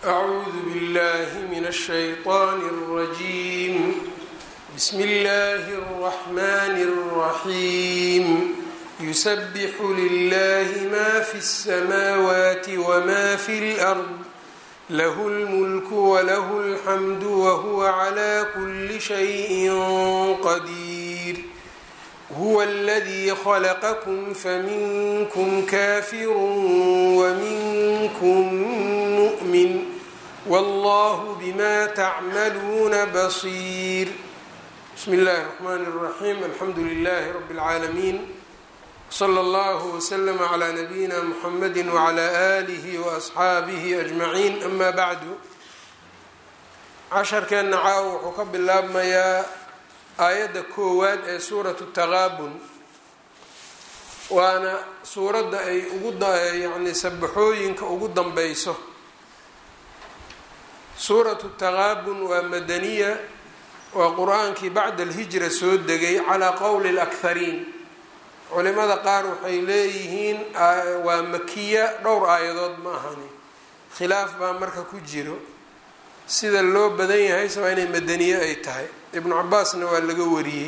أعوذ بالله من الشيطان الرجيم بسم الله الرحمن الرحيم يسبح لله ما في السماوات وما في الأرض له الملك وله الحمد وهو على كل شيء قدير هو الذي خلقكم فمنكم كافر ومنكم مؤمن والله بما تعملون بصير بسم الله الرحمن الرحيم الحمد لله رب العالمين صلى الله وسلم على نبيina mحamedi وعlى آlih وأصxaabihi أجمaعين أma bعdu casharkeenna caaw wuxuu ka bilaabmayaa aayadda koowaad ee suuraة التaqaabun waana suuradda ay ugu yani sabaxooyinka ugu danbeyso suuraة التaqaabun waa madaniya waa qur-aankii bacda الhijra soo degay calىa qowli الأkhariin culimada qaar waxay leeyihiin waa makiya dhowr aayadood ma ahani khilaaf baa marka ku jiro sida loo badan yahay sabaa inay madaniye ay tahay ibnu cabaasna waa laga wariyey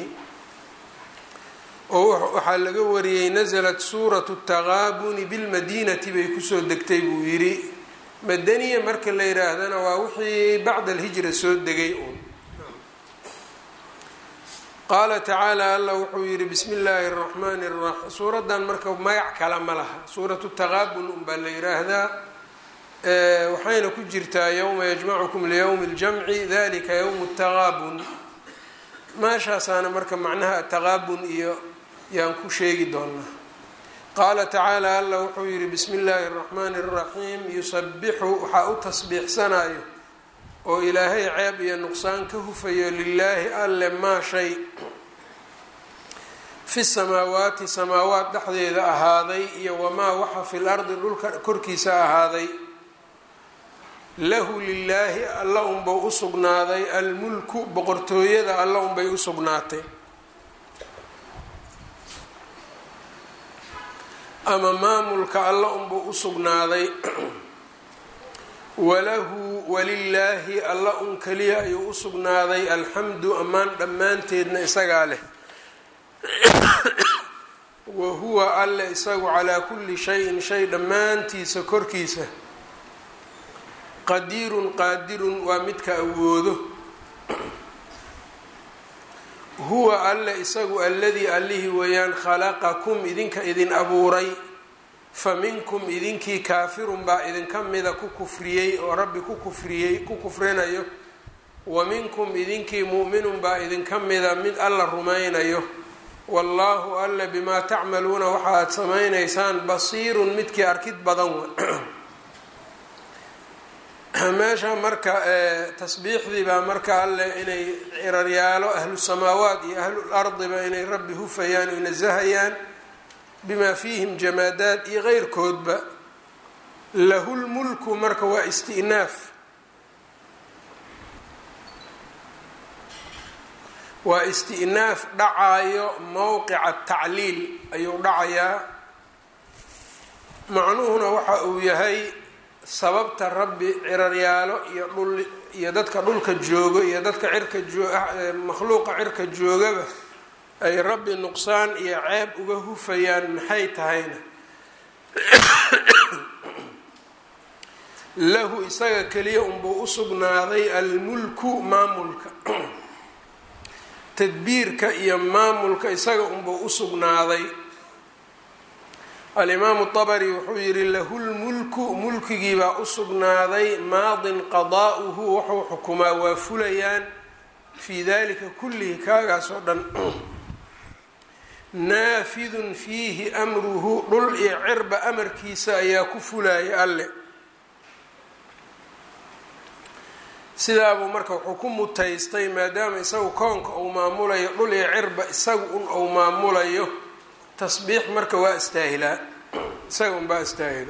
oo waxaa laga wariyey nasalat suuratu taqaabuni bilmadinati bay kusoo degtay buu yidhi madaniya marka la yidhaahdana waa wixii bacda alhijra soo degay uun qaala tacaala alla wuxuu yidhi bismi illaahi araxmaani araxiim suuraddan marka magac kale ma laha suuratu taqaabun unbaa la yidhaahdaa waxayna ku jirtaa yowma yajmacukum liyowmi اljamci dalika yowmu taqaabun meeshaasaana marka macnaha ataqaabun iyo yaan ku sheegi doonaa qaala tacaala alla wuxuu yidhi bismi illaahi araxmaani araxiim yusabixu waxaa u tasbiixsanayo oo ilaahay ceeb iyo nuqsaan ka hufayo lilaahi alle maa shay fi samaawaati samaawaat dhexdeeda ahaaday iyo wamaa waxa fil ardi dhulka korkiisa ahaaday lahu lilaahi alla unbau u sugnaaday almulku boqortooyada alla unbay u sugnaatay ama maamulka alla unbau u sugnaaday walahu walilaahi alla un keliya ayuu u sugnaaday alxamdu ammaan dhammaanteedna isagaa leh wa huwa alle isagu calaa kulli shayin shay dhammaantiisa korkiisa qadiirun qaadirun waa midka awoodo huwa alle isagu alladii allihii weeyaan khalaqakum idinka idin abuuray fa minkum idinkii kaafirun baa idinka mida ku kufriyey oo rabbi ku kufriyey ku kufrinayo wa minkum idinkii mu'minun baa idinka mida mid alla rumaynayo wallaahu alle bimaa tacmaluuna waxa aad samaynaysaan basiirun midkii arkid badan wa meesha marka tasbiixdii baa marka alle inay ciraryaalo ahlu samaawaat iyo ahlul ardiba inay rabbi hufayaan o nasahayaan bima fiihim jamaadaad iyo keyrkoodba lahu lmulku marka waa isti'naaf waa isti'naaf dhacaayo mowqica tacliil ayuu dhacayaa macnuhuna waxa uu yahay sababta rabbi ciraryaalo iyo dhul iyo dadka dhulka joogo iyo dadka cirka makhluuqa cirka joogaba ay rabbi nuqsaan iyo ceeb uga hufayaan maxay tahayna lahu isaga keliya unbuu u sugnaaday almulku maamulka tadbiirka iyo maamulka isaga unbuu u sugnaaday alimaamu طabri wuxuu yihi lahu lmulku mulkigiibaa u sugnaaday maadin qadaa'uhu wuxuu xukumaa waa fulayaan fii dalika kullihi kaagaas oo dhan naafidun fiihi amruhu dhul iyo cirba amarkiisa ayaa ku fulaya alle sidaabuu marka wuxuu ku mutaystay maadaama isagu koonka uu maamulayo dhul iyo cirba isagu un uu maamulayo tasbiix marka waa istaahilaa isaga unbaa istaahilo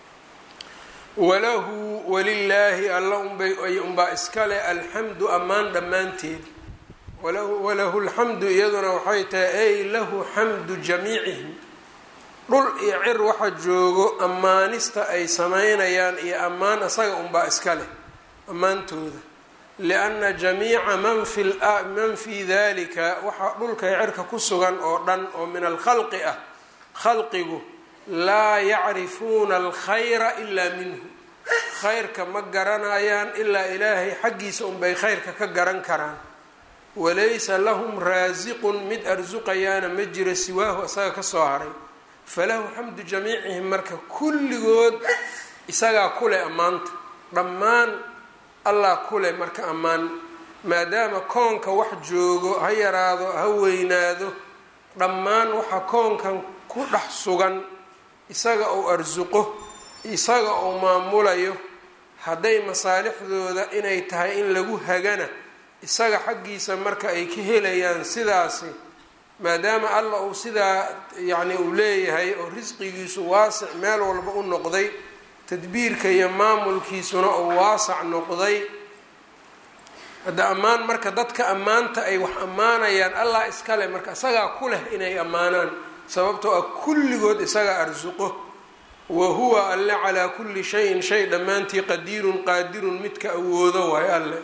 walahu walilaahi alla unbay unbaa iskale alxamdu ammaan dhammaanteed walahu lxamdu iyaduna waxay tahay ay lahu xamdu jamiicihim dhul iyo cir waxa joogo ammaanista ay samaynayaan iyo ammaan isaga unbaa iska leh ammaantooda lianna jamiica man fi man fii dalika waxaa dhulka iyo cirka ku sugan oo dhan oo min alkhalqi ah khalqigu laa yacrifuuna alkhayra ilaa minhu khayrka ma garanayaan ilaa ilaahay xaggiisa unbay khayrka ka garan karaan walaysa lahum raasiqun mid arsuqayaana ma jiro siwaahu isaga kasoo haray falahu xamdu jamiicihim marka kulligood isagaa kuleh ammaanta dhammaan allah kuleh marka ammaan maadaama koonka wax joogo ha yaraado ha weynaado dhammaan waxa koonkan ku dhex sugan isaga uu arsuqo isaga uu maamulayo hadday masaalixdooda inay tahay in lagu hagana isaga xaggiisa marka ay ka helayaan sidaasi maadaama allah uu sidaa yacni uu leeyahay oo risqigiisu waasic meel walba u noqday tadbiirka iyo maamulkiisuna uu waasac noqday hadda ammaan marka dadka ammaanta ay wax ammaanayaan allah iskale marka isagaa ku leh inay ammaanaan sababtoo ah kulligood isagaa arsuqo wa huwa alle calaa kulli shayin shay dhammaantii qadiirun qaadirun midka awoodo waay alle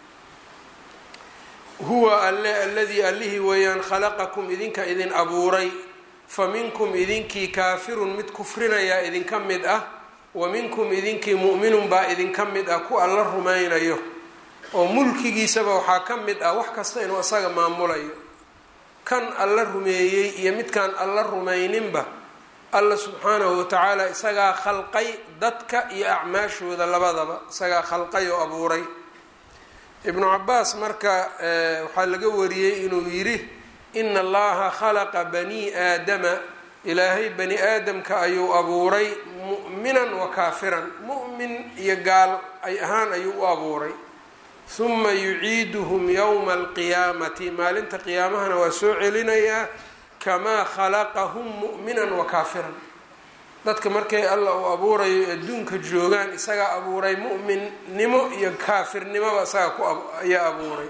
huwa alle aladii allihii weeyaan khalaqakum idinka idin abuuray fa minkum idinkii kaafirun mid kufrinayaa idinka mid ah wa minkum idinkii mu'minun baa idinka mid ah ku alla rumaynayo oo mulkigiisaba waxaa ka mid ah wax kasta inuu isaga maamulayo kan alla rumeeyey iyo midkaan alla rumayninba alla subxaanahu watacaala isagaa khalqay dadka iyo acmaashooda labadaba isagaa khalqay oo abuuray ibnu cabaas marka waxaa laga wariyey inuu yidhi ina allaha khalaqa bani aadama ilaahay bani aadamka ayuu abuuray mu'minan wa kaafiran mu'min iyo gaal ay ahaan ayuu u abuuray huma yuciiduhum yowma alqiyaamati maalinta qiyaamahana waa soo celinayaa kamaa khalaqahum mu'minan wa kaafiran dadka markay allah uu abuurayo adduunka joogaan isagaa abuuray mu'minnimo iyo kaafirnimoba isaga ku ayaa abuuray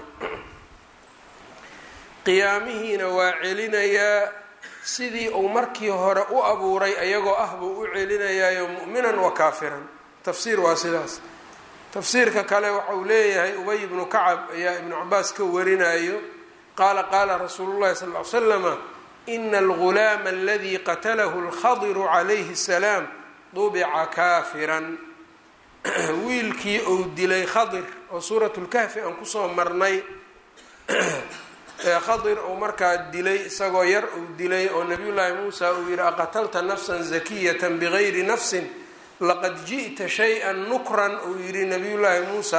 qiyaamihiina waa celinayaa sidii uu markii hore u abuuray ayagoo ah buu u celinayaayo mu'minan wa kaafiran tafsiir waa sidaas tafsiirka kale waxa uu leeyahay ubay ibnu kacab ayaa ibnu cabaas ka warinayo qaala qaala rasuulu llahi sal l slama ina algulaama aladii qatalahu lkhadiru calayhi الsalaam dubica kaafiran wiilkii uu dilay khadir oo suurat lkahfi aan kusoo marnay khadir uu markaa dilay isagoo yar uu dilay oo nabiy llaahi muusa uu yihi aqatalta nafsa zakiyata bigayri nafsin laqad ji'ta shay-a nukran uu yihi nabiy llaahi muusa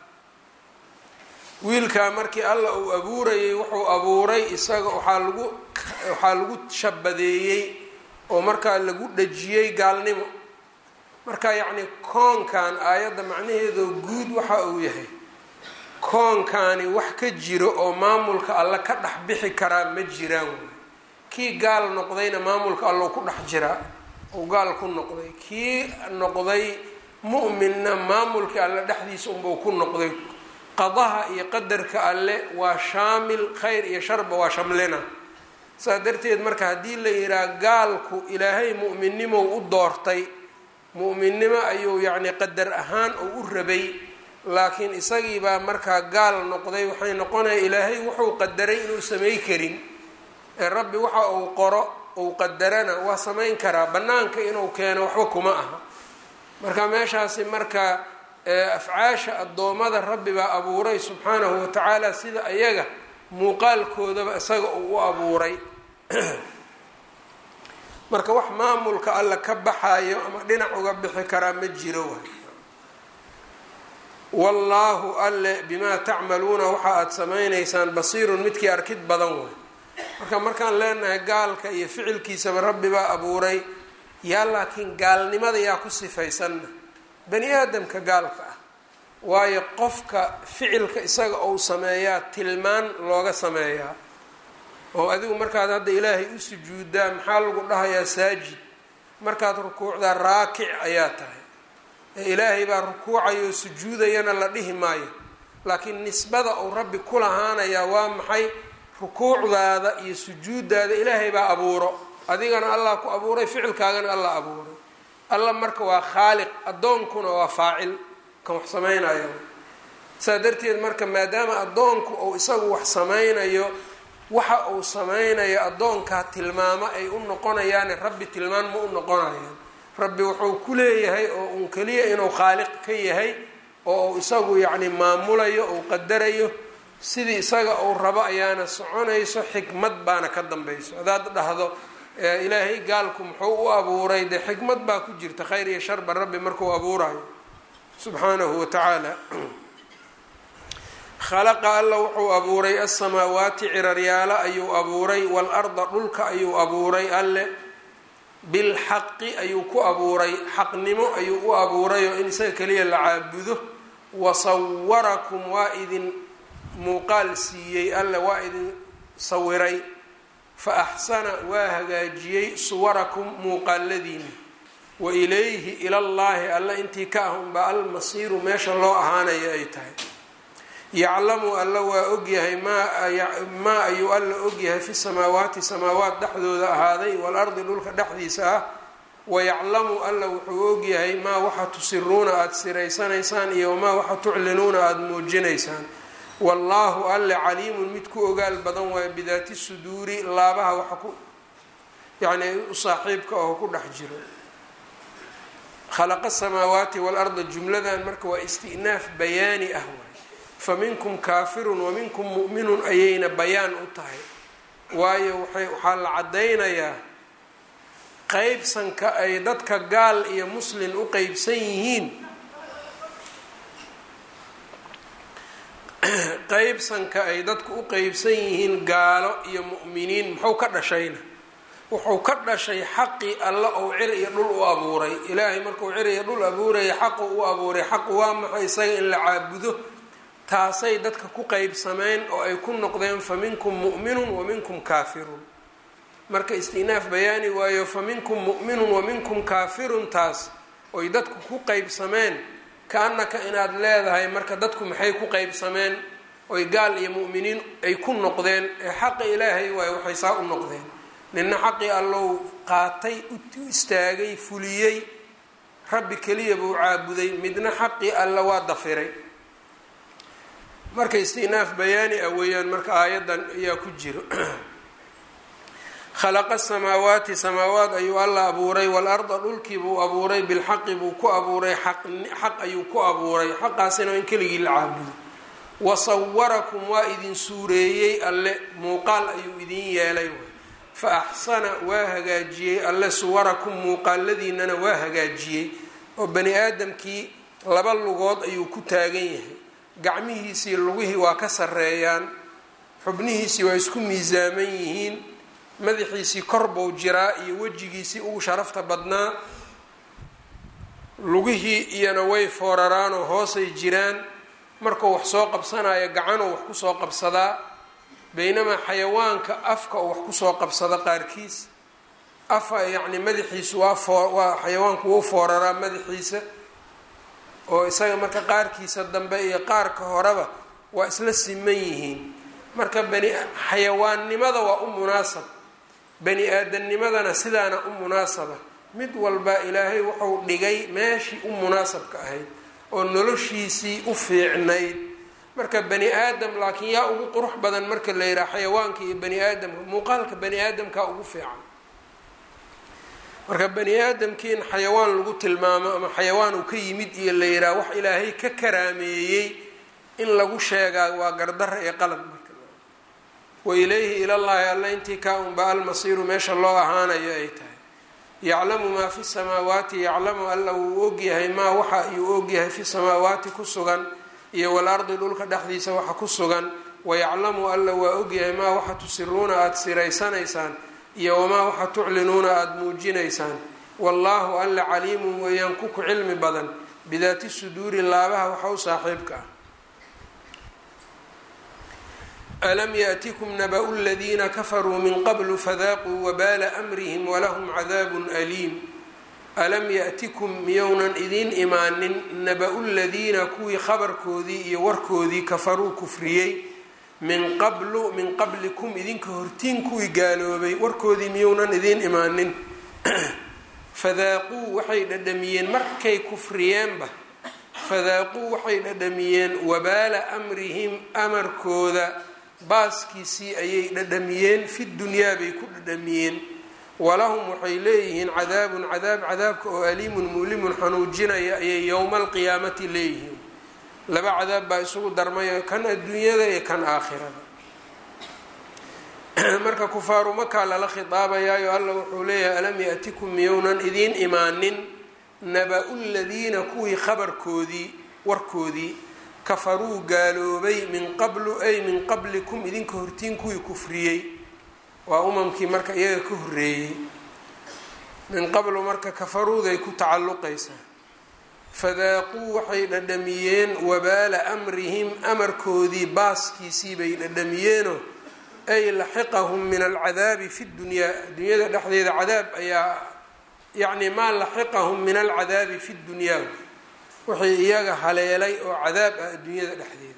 wiilkaa markii allah uu abuurayay wuxuu abuuray isaga waxaa lagu waxaa lagu shabadeeyey oo markaa lagu dhajiyey gaalnimo marka yacni koonkan aayadda macnaheedoo guud waxa uu yahay koonkaani wax ka jiro oo maamulka alla ka dhex bixi karaa ma jiraan wey kii gaal noqdayna maamulka allo ku dhex jiraa uu gaal ku noqday kii noqday mu'minna maamulkii alle dhexdiisa unbuu ku noqday qadaha iyo qadarka alle waa shaamil khayr iyo sharba waa shamlina saas darteed marka haddii la yidhaha gaalku ilaahay mu'minnimow u doortay mu'minnimo ayuu yacni qadar ahaan uu u rabay laakiin isagii baa markaa gaal noqday waxay noqonaya ilaahay wuxuu qadaray inuu samay karin ee rabbi waxa uu qoro uu qadarana waa samayn karaa bannaanka inuu keeno waxba kuma aha marka meeshaasi marka afcaasha addoommada rabbi baa abuuray subxaanahu watacaala sida ayaga muuqaalkoodaba isaga uu u abuuray marka wax maamulka alla ka baxayo ama dhinac uga bixi karaa ma jiro waay wallaahu alle bimaa tacmaluuna waxa aada samaynaysaan basiirun midkii arkid badan way marka markaan leenahay gaalka iyo ficilkiisaba rabbi baa abuuray yaa laakiin gaalnimada yaa ku sifaysanna bani aadamka gaalka ah waayo qofka ficilka isaga uu sameeyaa tilmaan looga sameeyaa oo adigu markaad hadda ilaahay u sujuudaa maxaa lagu dhahayaa saajid markaad rukuucdaa raakic ayaa tahay ee ilaahay baa rukuucayoo sujuudayana la dhihi maayo laakiin nisbada uu rabbi ku lahaanayaa waa maxay rukuucdaada iyo sujuuddaada ilaahay baa abuuro adigana allah ku abuuray ficilkaagana allah abuuray alla marka waa khaaliq addoonkuna waa faacil kan wax samaynayo saa darteed marka maadaama addoonku uu isagu wax samaynayo waxa uu samaynayo addoonkaa tilmaamo ay u noqonayaane rabbi tilmaan ma u noqonayaan rabbi wuxuu ku leeyahay oo uun keliya inuu khaaliq ka yahay oo uu isagu yacni maamulayo uu qadarayo sidii isaga uu rabo ayaana soconayso xikmad baana ka dambayso hadaad dhahdo ilaahay gaalku muxuu u abuuray dee xikmad baa ku jirta khayr iyo sharba rabbi markuu abuurayo subxaanahu wa tacaala khalaqa alla wuxuu abuuray asamaawaati ciraryaalo ayuu abuuray waalarda dhulka ayuu abuuray alle bilxaqi ayuu ku abuuray xaqnimo ayuu u abuurayoo in isaga keliya la caabudo wasawarakum waa idin muuqaal siiyey alle waa idin sawiray fa axsana waa hagaajiyey suwarakum muuqaaladiina wa ilayhi ilallaahi alle intii ka ah unbaa almasiiru meesha loo ahaanayo ay tahay yaclamu alla waa ogyahay maa ayuu alla ogyahay fi samaawaati samaawaat dhexdooda ahaaday waalardi dhulka dhexdiisa ah wayaclamu alla wuxuu ogyahay maa waxa tusiruuna aada siraysanaysaan iyo wamaa waxa tuclinuuna aada muujinaysaan wallaahu alle caliimun mid ku ogaal badan waayo bidaati suduuri laabaha waxa ku yacni u saaxiibka oo ku dhex jiro khalaqa samaawaati waalarda jumladan marka waa isti'naaf bayaani ah waay fa minkum kaafirun wa minkum mu'minun ayayna bayaan u tahay waayo waay waxaa la caddaynayaa qeybsanka ay dadka gaal iyo muslin u qeybsan yihiin qeybsanka ay dadku u qeybsan yihiin gaalo iyo mu'miniin muxuu ka dhashayna wuxuu ka dhashay xaqii alla ou cir iyo dhul u abuuray ilaahay markuu cir iyo dhul abuuraya xaqu u abuuray xaqu waa maxay isaga in la caabudo taasay dadka ku qeybsameen oo ay ku noqdeen fa minkum mu'minun wa minkum kaafirun marka istinaaf bayaani waayo fa minkum mu'minun wa minkum kaafirun taas oy dadku ku qeybsameen ka-annaka inaad leedahay marka dadku maxay ku qeybsameen oy gaal iyo mu'miniin ay ku noqdeen ee xaqa ilaahay waayo waxay saa u noqdeen nina xaqii allow qaatay u istaagay fuliyey rabbi keliya buu caabuday midna xaqii alla waa dafiray marka istinaaf bayaani ah weeyaan marka aayaddan ayaa ku jiro khalaqa samaawaati samaawaat ayuu alla abuuray waalarda dhulkii buu abuuray bilxaqi buu ku abuuray xaq ayuu ku abuuray xaqaasina in keligii la caabudo wasawarakum waa idin suureeyey alle muuqaal ayuu idin yeelay fa axsana waa hagaajiyey alle suwarakum muuqaaladiinana waa hagaajiyey oo bani aadamkii laba lugood ayuu ku taagan yahay gacmihiisii lugihii waa ka sareeyaan xubnihiisii waa isku miisaaman yihiin madaxiisii kor buu jiraa iyo wejigiisii ugu sharafta badnaa lugihii iyana way fooraraanoo hoosay jiraan markuu wax soo qabsanayo gacanuu wax kusoo qabsadaa baynamaa xayawaanka afka uu wax kusoo qabsado qaarkiis afa yacni madaxiisu waa foo waa xayawaanku wuu fooraraa madaxiisa oo isaga marka qaarkiisa dambe iyo qaarka horeba waa isla siman yihiin marka bani xayawaannimada waa u munaasab bani aadamnimadana sidaana u munaasaba mid walba ilaahay wuxuu dhigay meeshii u munaasabka ahayd oo noloshiisii u fiicnayd marka bani aadam laakiin yaa ugu qurux badan marka la yidhaha xayawaanka iyo bani aadamka muuqaalka bani aadamkaa ugu fiican marka bani aadamkii in xayawaan lagu tilmaamo ama xayawaan uu ka yimid iyo la yidhaha wax ilaahay ka karaameeyey in lagu sheegaa waa gardara iyo qalab marka wa ilayhi ilallaahi alla intii kaa unba almasiiru meesha loo ahaanayo ay tahay yaclamu maa fi samaawaati yaclamu alla wuu ogyahay maa waxa ayuu ogyahay fi samaawaati ku sugan iyo walardi dhulka dhexdiisa waxa ku sugan wayaclamu alla waa ogyahay maa waxa tusiruuna aada siraysanaysaan iyo wamaa waxa tuclinuuna aada muujinaysaan wallaahu alla caliimun weeyaan ku ku cilmi badan bidaati suduuri laabaha waxa u saaxiibka ah alam yaأtikum naba-u ladiina kafaruu min qablu fadaaquu wabaala amrihim walahum cadaabun aliim alam yaأtikum miyownan idiin imaanin naba-u ladiina kuwii khabarkoodii iyo warkoodii kafaruu kufriyey min qablu min qablikum idinka hortiin kuwii gaaloobay warkoodii miyounan idiin imaanin fadaaquu waxay dhadhamiyeen markay kufriyeenba fadaaquu waxay dhadhamiyeen wabaala amrihim amarkooda baaskiisii ayay dhadhamiyeen fi dunyaa bay ku dhadhamiyeen walahum waxay leeyihiin cadaabun cadaab cadaabka oo aliimun muulimun xanuujinaya ayay yowma alqiyaamati leeyihiin laba cadaab baa isugu darmayo kan adduunyada iyo kan aakhirada marka kufaaru makaa lala khitaabayaayo alla wuxuu leeyahay alam yaatikum miyownan idiin imaanin naba-u ladiina kuwii khabarkoodii warkoodii kafaruu gaaloobay min qablu ay min qablikum idinka hortiin kuwii kufriyey waa umamkii marka iyaga ka horreeyey min qablu marka kafaruuday ku tacalluqaysaa fadaaquu waxay dhadhamiyeen wabaala amrihim amarkoodii baaskiisii bay dhadhamiyeenoo ay laxiqahum min alcadaabi fi dunyaa dunyada dhexdeeda cadaab ayaa yacni maa laxiqahum min alcadaabi fi dunyaa wixii iyaga haleelay oo cadaab ah adduunyada dhexdeeda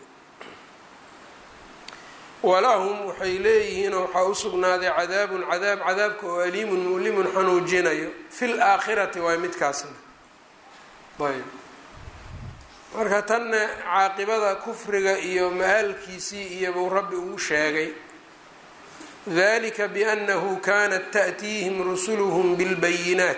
walahum waxay leeyihiinoo waxaa u sugnaaday cadaabun cadaab cadaabka oo aliimun mulimun xanuujinayo fi laakhirati waay midkaasna ayb marka tanna caaqibada kufriga iyo ma-aalkiisii iyobuu rabbi uu sheegay dalika biannahu kanat ta'tiihim rusuluhum bilbayinaat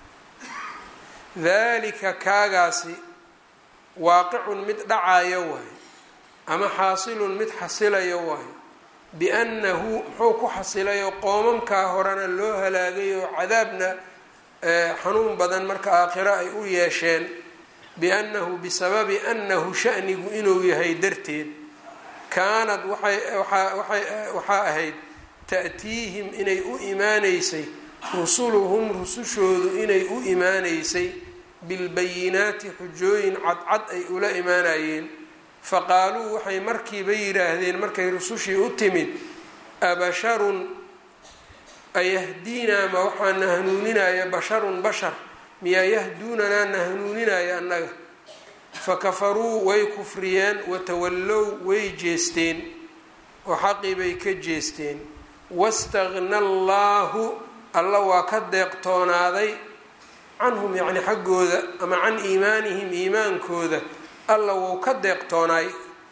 dalika kaagaasi waaqicun mid dhacayo waay ama xaasilun mid xasilayo waay biannahu muxuu ku xasilayo qoomamkaa horena loo halaagay oo cadaabna xanuun badan marka aakhiro ay u yeesheen biannahu bisababi annahu shanigu inuu yahay darteed kaanad waxaa ahayd ta'tiihim inay u imaaneysay rusuluhum rusushoodu inay u imaaneysay bilbayinaati xujooyin cadcad ay ula imaanayeen faqaaluu waxay markiiba yidhaahdeen markay rusushii u timid abasharun ayahdiinaa ma waxaa na hanuuninaya basharun bashar miyaa yahduunanaa na hanuuninaya annaga fakafaruu way kufriyeen watawallow way jeesteen oo xaqii bay ka jeesteen wastaqna allaahu alla waa ka deeqtoonaaday canhum yacni xaggooda ama can iimaanihim iimaankooda alla wou ka deeqtoonaay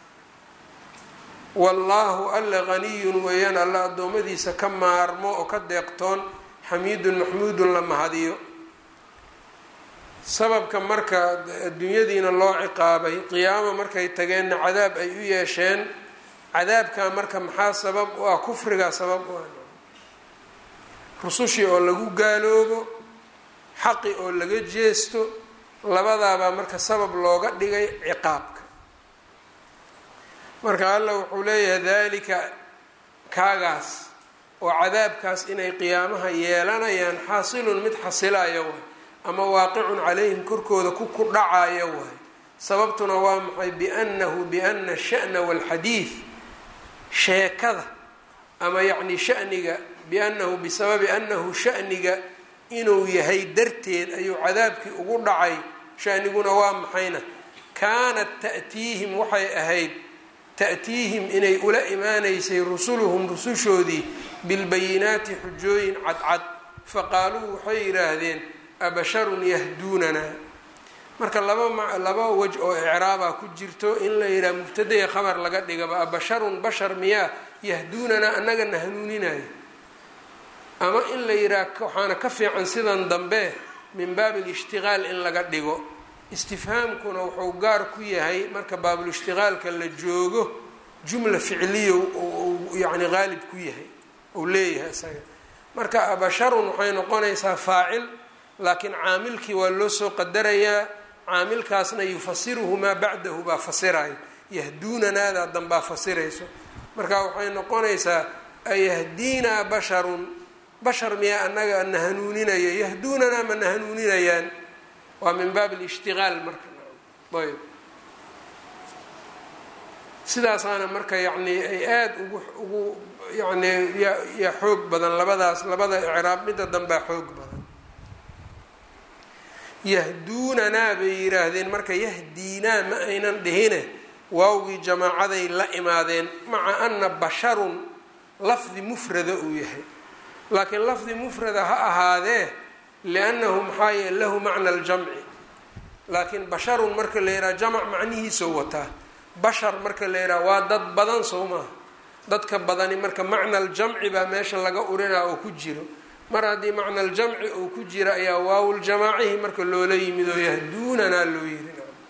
wallaahu alla haniyun weeyaan alla addoommadiisa ka maarmo oo ka deeqtoon xamiidun maxmuudun la mahadiyo sababka marka adduunyadiina loo ciqaabay qiyaamo markay tageenna cadaab ay u yeesheen cadaabkaa marka maxaa sabab u ah kufrigaa sabab u ah rusushii oo lagu gaaloobo xaqi oo laga jeesto labadaabaa marka sabab looga dhigay ciqaabka marka alla wuxuu leeyahay dalika kaagaas oo cadaabkaas inay qiyaamaha yeelanayaan xaasilun mid xasilayo waay ama waaqicun calayhim korkooda ku ku dhacayo waay sababtuna waa maxay biannahu biana sha'na walxadiid sheekada ama yacni shaniga biannahu bisababi annahu shaniga inuu yahay darteed ayuu cadaabkii ugu dhacay shaniguna waa maxayna kaanat ta'tiihim waxay ahayd ta'tiihim inay ula imaaneysay rusuluhum rusushoodii bilbayinaati xujooyin cadcad faqaaluu waxay yidhaahdeen abasharun yahduunanaa marka laba laba wej oo icraabaa ku jirto in la yidhaha mubtadaya khabar laga dhigaba abasharun bashar miyaa yahduunanaa annagana hanuuninayo ama in la yidhaha waxaana ka fiican sidan dambe min baabi alishtiqaal in laga dhigo istifhaamkuna wuxuu gaar ku yahay marka baabulishtiqaalka la joogo jumla ficliya yacni qaalib ku yahay ou leeyahay isaga marka abasharun waxay noqonaysaa faacil laakiin caamilkii waa loo soo qadarayaa caamilkaasna yufasiruhu maa bacdahu baa fasirayo yahduunanaada danbaa fasirayso marka waxay noqonaysaa ayahdiinaa basharun bashar miyaa annaga na hanuuninaya yahduunanaa ma na hanuuninayaan waa min baab alishtiqaal marka ayb sidaasaana marka yacni ay aada ugu ugu yacni ya yaa xoog badan labadaas labada icraab midda danbaa xoog badan yahduunanaa bay yidhaahdeen marka yahdiinaa ma aynan dhihine waawgii jamaacaday la imaadeen maca ana basharun lafdi mufrada uu yahay laakiin lafdi mufrada ha ahaadee liannahu maxaa yeele lahu macna aljamci laakiin basharun marka la yidhaha jamac macnihiisoo wataa bashar marka la yidhaha waa dad badan soo maaha dadka badani marka macna aljamci baa meesha laga urinaa oo ku jiro mar haddii macna aljamci uu ku jira ayaa waawuljamaacihi marka loola yimid oo yahduunanaa loo yiri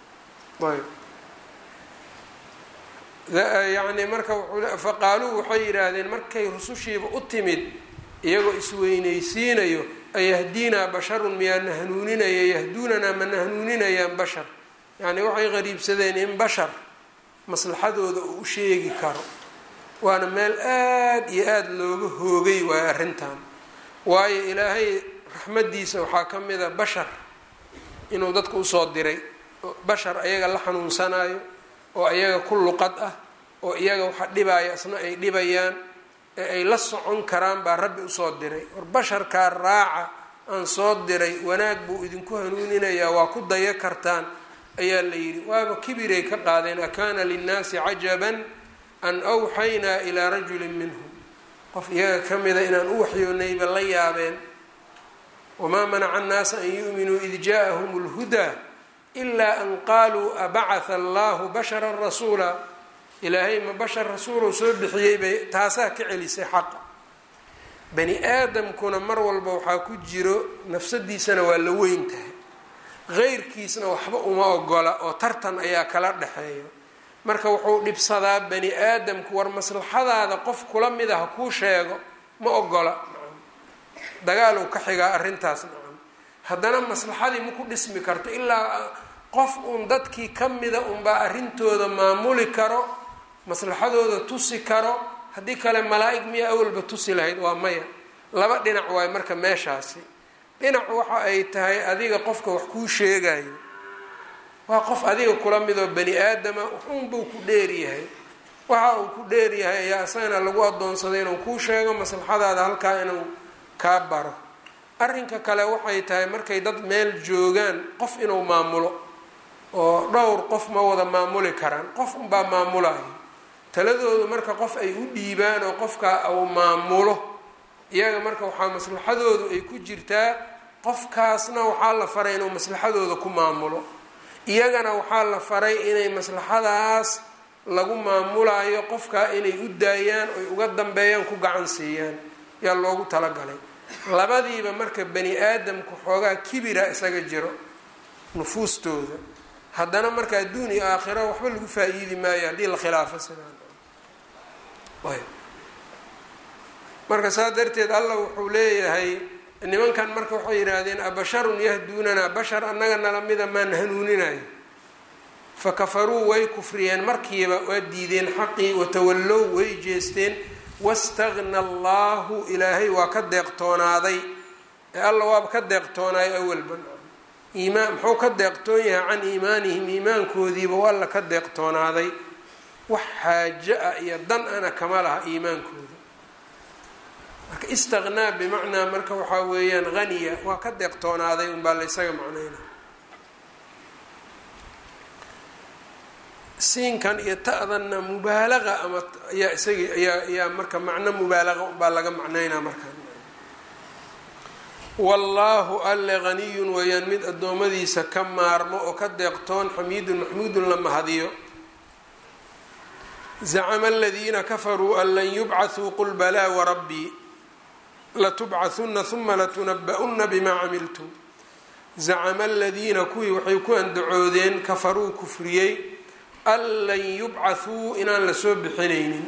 ayb yani marka faqaaluu waxay yidhaahdeen markay rusushiiba u timid iyagoo isweynaysiinayo ayahdinaa basharun miyaana hanuuninaya yahduunanaa mana hanuuninayaan bashar yacni waxay qariibsadeen in bashar maslaxadooda uu u sheegi karo waana meel aada iyo aada looga hoogay waayo arrintan waayo ilaahay raxmaddiisa waxaa ka mid a bashar inuu dadka usoo diray bashar ayaga la xanuunsanayo oo iyaga ku luqad ah oo iyaga waxa dhibaya isna ay dhibayaan ee ay la socon karaan baa rabbi usoo diray war basharkaa raaca aan soo diray wanaag buu idinku hanuuninayaa waa ku daya kartaan ayaa la yidhi waaba kibiray ka qaadeen akaana linnaasi cajaban an awxaynaa ilaa rajulin minhum qof iyaga ka mida inaan u waxyoonayba la yaabeen wamaa manaca annaasa an yu'minuu id ja'ahum اlhudaa ilaa an qaaluu abacatha allahu basharan rasuula ilaahay ma bashar rasuulow soo bixiyey bay taasaa ka celisay xaqa bani aadamkuna mar walba waxaa ku jiro nafsadiisana waa la weyn tahay qeyrkiisna waxba uma ogola oo tartan ayaa kala dhexeeya marka wuxuu dhibsadaa bani aadamku war maslaxadaada qof kula mid a ha kuu sheego ma ogola dagaalow ka xigaa arrintaas nacam haddana maslaxadii ma ku dhismi karto ilaa qof uun dadkii ka mida unbaa arrintooda maamuli karo maslaxadooda tusi karo haddii kale malaa-ig miya awalba tusi lahayd waa maya laba dhinac waayo marka meeshaasi dhinac waxa ay tahay adiga qofka wax kuu sheegayo waa qof adiga kula midoo bani aadama waxuunbuu ku dheeryahay waxa uu ku dheeryahay ayaa isagana lagu adoonsaday inuu kuu sheego maslaxadaada halkaa inuu kaa baro arrinka kale waxay tahay markay dad meel joogaan qof inuu maamulo oo dhowr qof ma wada maamuli karaan qof unbaa maamulayo taladoodu marka qof ay u dhiibaan oo qofkaa uu maamulo iyaga marka waxaa maslaxadoodu ay ku jirtaa qofkaasna waxaa la faray inuu maslaxadooda ku maamulo iyagana waxaa la faray inay maslaxadaas lagu maamulayo qofkaa inay u daayaan oy uga dambeeyaan ku gacan siiyaan yaa loogu talagalay labadiiba marka bani aadamku xoogaa kibira isaga jiro nufuustooda haddana marka adduun iyo aakhiro waxba lagu faa-iidi maayo haddii la khilaafo sidaan marka saa darteed allah wuxuu leeyahay nimankan marka waxay yidhaahdeen abasharun yahduunanaa bashar annaga nala mida maan hanuuninayo fakafaruu way kufriyeen markiiba waa diideen xaqii watawallow way jeesteen wastagna allahu ilaahay waa ka deeqtoonaaday ee alla waaba ka deeqtoonaayo awalba iimaan muxuu ka deeqtoon yahay can iimaanihim iimaankoodiiba waa alla ka deeqtoonaaday wax xaajo ah iyo dan ana kama laha iimaankooda marka istaqnaa bimacnaa marka waxaa weeyaan haniya waa ka deeqtoonaaday unbaa la ysaga macnayna siinkan iyo ta'danna mubaalaqa ama ayaa isagii ayaa ayaa marka macno mubaalaqa unbaa laga macnaynaa markaan wallaahu alle haniyun weeyaan mid addoommadiisa ka maarmo oo ka deeqtoon xamiidun maxmuudun la mahadiyo zacama aladiina kafaruu an lan yubcathuu qul balaa warabbii latubcahunna huma latunaba-una bimaa camiltum zacama aladiina kuwii waxay ku andacoodeen kafaruu kufriyey an lan yubcathuu inaan lasoo bixinaynin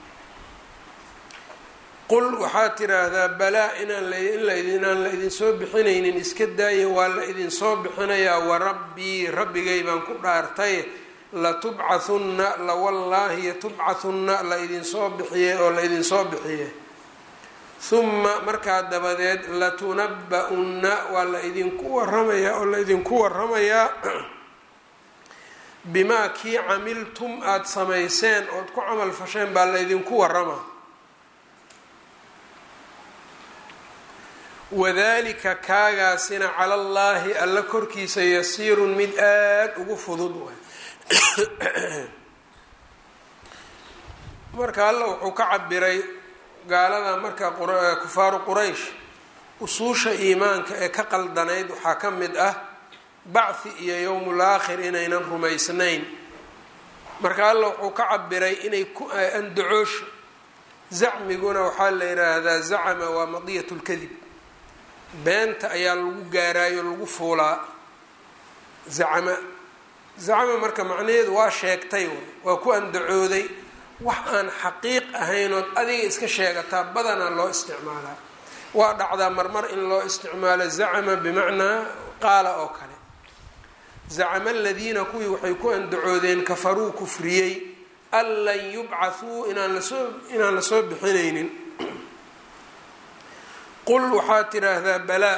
qul waxaad tiraahdaa balaa inaan inaan la idinsoo bixinaynin iska daaya waa la idinsoo bixinayaa warabbii rabbigay baan ku dhaartay latubcathunna lawallaahi tubcathunna la idinsoo bixiye oo la idinsoo bixiye huma markaa dabadeed latunaba-unna waa la idinku waramayaa oo la idinku waramayaa bimaa kii camiltum aada samayseen ood ku camal fasheen baa la ydinku warama wadalika kaagaasina cala allaahi alla korkiisa yasiirun mid aada ugu fudud waay marka alla wuxuu ka cabiray gaalada marka kufaaru quraysh usuusha iimaanka ee ka qaldanayd waxaa ka mid ah bacthi iyo yowmul aakhir inaynan rumaysnayn marka alla wuxuu ka cabiray inay ku andacoosho zacmiguna waxaa la yidhaahdaa zacama waa madiyat lkadib beenta ayaa lagu gaaraayo lagu fuulaa zacama zacama marka macnaheedu waa sheegtay waa ku andacooday wax aan xaqiiq ahaynood adiga iska sheegataa badanaa loo isticmaalaa waa dhacdaa marmar in loo isticmaalo zacama bimacnaa qaala oo kale zacama aladiina kuwii waxay ku andacoodeen kafaruu kufriyey an lan yubcathuu inaan lasoo inaan lasoo bixinaynin qul waxaad tidhaahdaa balaa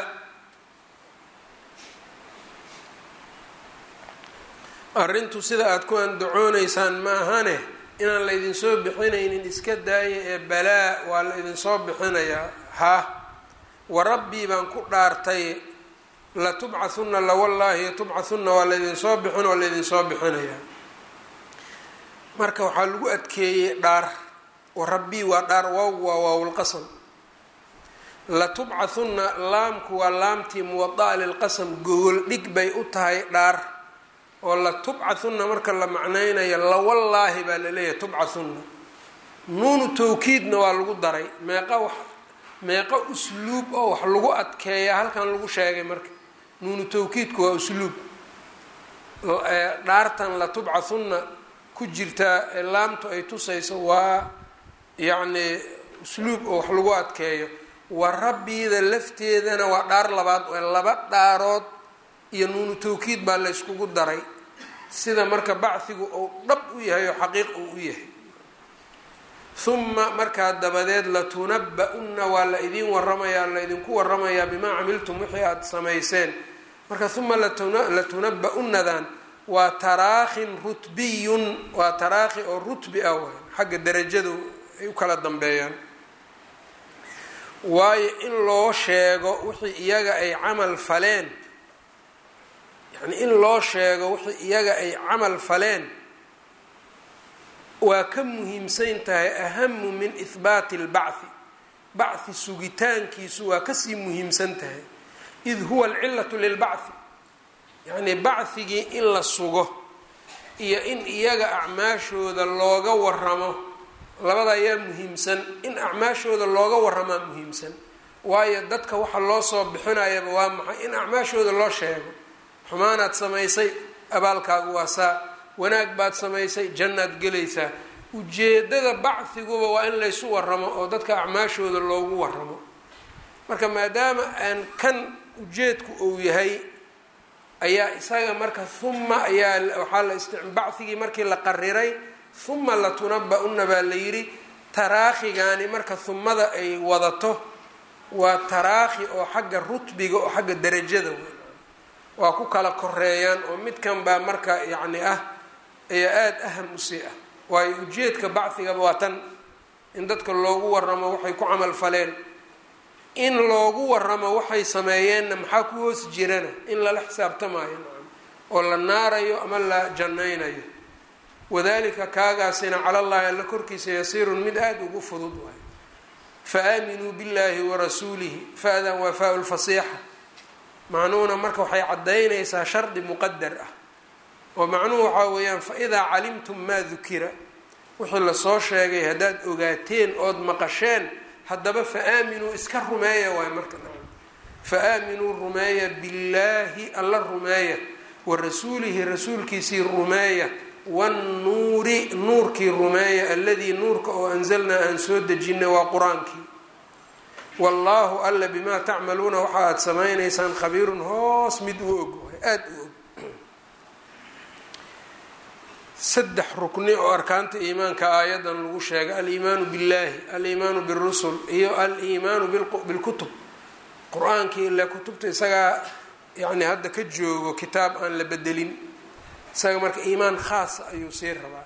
arrintu sida aada ku andacoonaysaan ma ahane inaan la idinsoo bixinaynin iska daaya ee balaa waa la idinsoo bixinayaa ha wa rabbii baan ku dhaartay latubcathunna lawallaahi tubcathunna waa laydinsoo bixin waa laydinsoo bixinayaa marka waxaa lagu adkeeyey dhaar wa rabbii waa dhaar waaw waa waawlqasam latubcathunna laamku waa laamtii muwada'a lilqasam gogol dhig bay u tahay dhaar oo latubcathunna marka la macnaynayo lawallaahi baa laleeyahay tubcathunna nuunu tawkiidna waa lagu daray meeqa wax meeqo usluub oo wax lagu adkeeya halkan lagu sheegay marka nuunu tawkiidku waa usluub dhaartan latubcathunna ku jirtaa ee laamtu ay tusayso waa yacni usluub oo wax lagu adkeeyo wa rabbiida lafteedana waa dhaar labaad laba dhaarood iyo nuunu tawkiid baa la yskugu daray sida marka bachigu uu dhab u yahay oo xaqiiq uu u yahay huma markaa dabadeed latunaba-una waa la idiin waramayaa laydinku waramayaa bimaa camiltum wixii aada samayseen marka huma latunaba-unadan waa taraakhin rutbiyun waa taraakhi oo rutbi ah waay xagga darajadu ay u kala dambeeyaan waayo in loo sheego wixii iyaga ay camal faleen yani in loo sheego wixii iyaga ay camal faleen waa ka muhiimsan tahay ahamu min ihbaati اlbachi bachi sugitaankiisu waa kasii muhiimsan tahay id huwa alcilatu lilbachi yacnii bachigii in la sugo iyo in iyaga acmaashooda looga waramo labada ayaa muhiimsan in acmaashooda looga waramaa muhiimsan waayo dadka waxa loo soo bixinayaba waa maxay in acmaashooda loo sheego xumaanaad samaysay abaalkaagu waa saa wanaag baad samaysay jannaad gelaysaa ujeedada bachiguba waa in laysu waramo oo dadka acmaashooda loogu waramo marka maadaama aan kan ujeedku uu yahay ayaa isaga marka huma ayaa waxaa la ist bachigii markii la qariray huma latunaba-una baa la yidhi taraakhigaani marka humada ay wadato waa taraakhi oo xagga rutbiga oo xagga darajada wey waa ku kala koreeyaan oo midkan baa marka yacni ah ayaa aada aham usii ah waayo ujeedka bachigaba waa tan in dadka loogu waramo waxay ku camal faleen in loogu waramo waxay sameeyeenna maxaa ku hoos jirana in lala xisaabtamaayo nacam oo la naarayo ama la jannaynayo wadalika kaagaasina cala llahi alla korkiisa yasiirun mid aada ugu fudud waayo fa aaminuu billahi warasuulihi fa-dan waa faa lfasiixa macnuhuna marka waxay caddaynaysaa shardi muqadar ah oo macnuhu waxaa weeyaan fa-idaa calimtum maa dukira wixii lasoo sheegay haddaad ogaateen ood maqasheen haddaba fa aaminuu iska rumeeya waay marka fa aaminuu rumeeya billaahi alla rumeeya wa rasuulihi rasuulkiisii rumeeya wannuuri nuurkii rumeeya alladii nuurka oo anzalnaa aan soo dejinay waa qur-aankii wallaahu alla bimaa tacmaluuna waxa aada samaynaysaan khabiirun hoos mid u og aada u og saddex rukni oo arkaanta iimaanka aayadan lagu sheegay aliimaanu billaahi aliimaanu birusul iyo aliimaanu bilkutub qur-aankii ile kutubta isagaa yani hadda ka joogo kitaab aan la bedelin isaga marka iimaan khaasa ayuu sii rabaa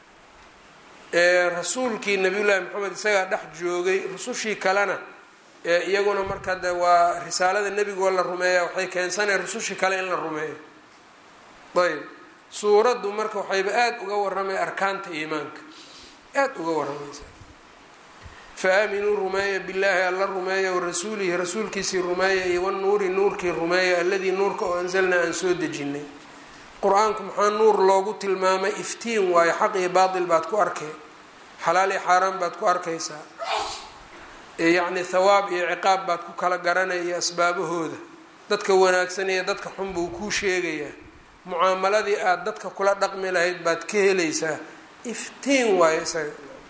rasuulkii nabiyullaahi maxamed isagaa dhex joogay rusushii kalena iyaguna marka de waa risaalada nebigoo la rumeeya waxay keensanaya rusushii kale in la rumeeyo ayb suuraddu marka waxayba aada uga waramay arkaanta iimaanka aada uga waramaysaa faaaminuu rumeeya billaahi alla rumeeya warasuulihi rasuulkiisii rumeeya iyo wanuuri nuurkii rumeeya alladii nuurka oo anzalnaa aan soo dejinay qur-aanku maxaa nuur loogu tilmaamay iftiin waayo xaq iyo baatil baad ku arkay xalaal iyo xaaraan baad ku arkaysaa yacni thawaab iyo ciqaab baad ku kala garanaya iyo asbaabahooda dadka wanaagsan iyo dadka xun buu kuu sheegayaa mucaamaladii aada dadka kula dhaqmi lahayd baad ka helaysaa iftiin waayo isaga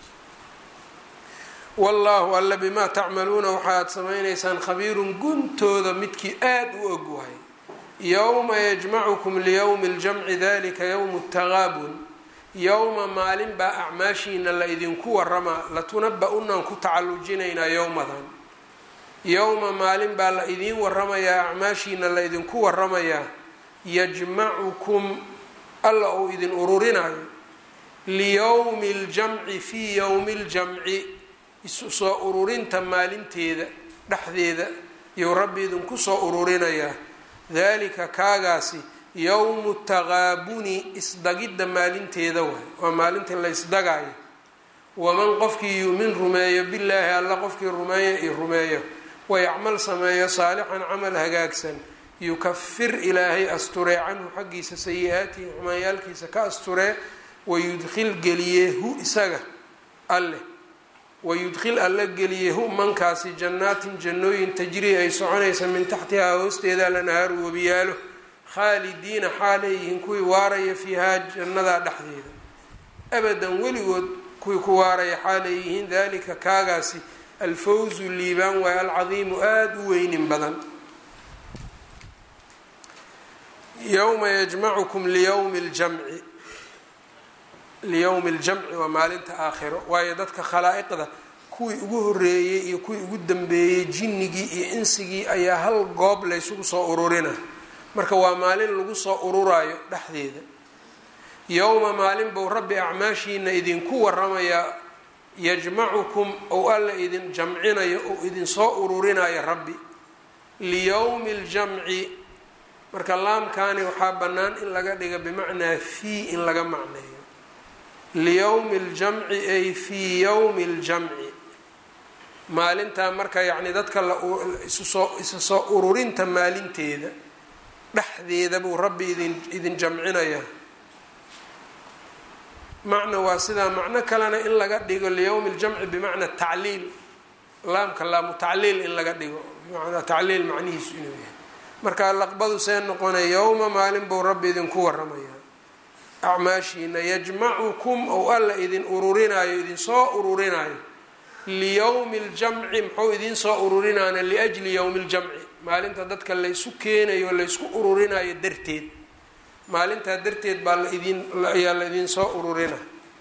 wallaahu alla bimaa tacmaluuna waxaaad samaynaysaan khabiirun guntooda midkii aada u og wahay yowma yajmacukum liyowmi ljamci dalika yowmu taqaabun yowma maalin baa acmaashiina la idinku waramaa latunaba-unaan ku tacallujinaynaa yowmadan yowma maalin baa la idiin waramayaa acmaashiina la idinku waramayaa yajmacukum alla uu idin ururinayo liyowmi ljamci fii yowmi ljamci isu soo ururinta maalinteeda dhexdeeda iyou rabbi idinku soo ururinayaa dalika kaagaasi yowmu taqaabuni isdagidda maalinteeda waay waa maalinta la ysdagaayo waman qofkii yuumin rumeeyo billaahi alla qofkii rumeeya iyo rumeeyo wayacmal sameeyo saalixan camal hagaagsan yukafir ilaahay asturee canhu xaggiisa sayi-aatihi xumaanyaalkiisa ka asturee wayudkhil geliyee hu isaga alleh wayudkhil alla geliyee hu mankaasi jannaatin jannooyin tajrii ay soconaysa min taxtihaa hoosteeda lanahaaru webiyaalo khaalidiina xaaleyihiin kuwii waaraya fiihaa jannadaa dhexdeeda abadan weligood kuwii ku waaraya xaaleyihiin dalika kaagaasi alfawzu liibaan waaye alcadiimu aada u weynin badan yowma yajmacukum liyowmi ljamci liyowmi ljamci waa maalinta aakhiro waayo dadka khalaa'iqda kuwii ugu horeeyey iyo kuwii ugu dambeeyey jinnigii iyo insigii ayaa hal goob laysugu soo ururina marka waa maalin lagu soo ururayo dhexdeeda yowma maalin buu rabbi acmaashiina idinku waramayaa yajmacukum ou alla idin jamcinayo ou idinsoo ururinayo rabbi liyowmi ljamci marka laamkaani waxaa bannaan in laga dhiga bimacnaa fii in laga macneeyo liyowmi ljamci ay fii yowmi ljamci maalintaa marka yacni dadka la isusoo isa soo ururinta maalinteeda dhexdeeda buu rabbi idin idin jamcinayaa macna waa sidaa macno kalena in laga dhigo liyowmi ljamci bimacna tacliil laamka laamu tacliil in laga dhigo bimacnaa tacliil macnihiisu inuu yahay marka laqbadu see noqonaya yowma maalin buu rabbi idinku waramayaa acmaashiina yajmacukum ou alla idin ururinayo idinsoo ururinayo liyowmi ljamci muxuu idinsoo ururinaana liajli yowmi ljamci maalinta dadka laysu keenayo laysku ururinayo darteed maalintaa darteed baa laidin ayaa la idinsoo ururina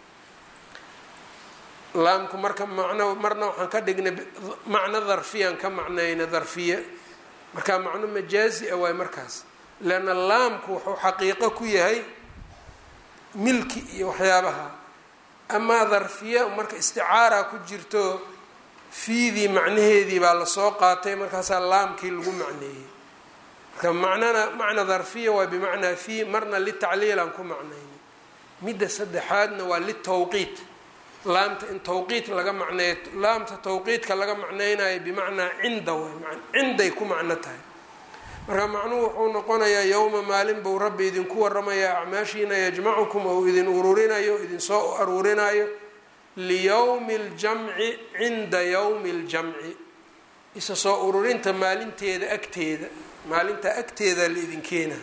laamku marka macno marna waxaan ka dhignay macno darfiyaan ka macnayna darfiye marka macno majaazi a waay markaas leanna laamku wuxuu xaqiiqo ku yahay milki iyo waxyaabaha amaa darfiya marka isticaara ku jirto fiidii macnaheedii baa lasoo qaatay markaasaa laamkii lagu macneeyey marka macnana macna darfiya waa bimacnaa fii marna litacliilaan ku macnayna midda saddexaadna waa litawqiit laamta in tawqiit laga macneeyo laamta tawqiitka laga macneynayo bimacnaa cinda waay cinday ku macno tahay marka macnuhu wuxuu noqonayaa yowma maalin buu rabbi idinku waramayaa acmaashiina yajmacukum ou idin ururinayo idinsoo aruurinayo liyowmi ljamci cinda yowmi ljamci isa soo ururinta maalinteeda agteeda maalinta agteeda la idin keena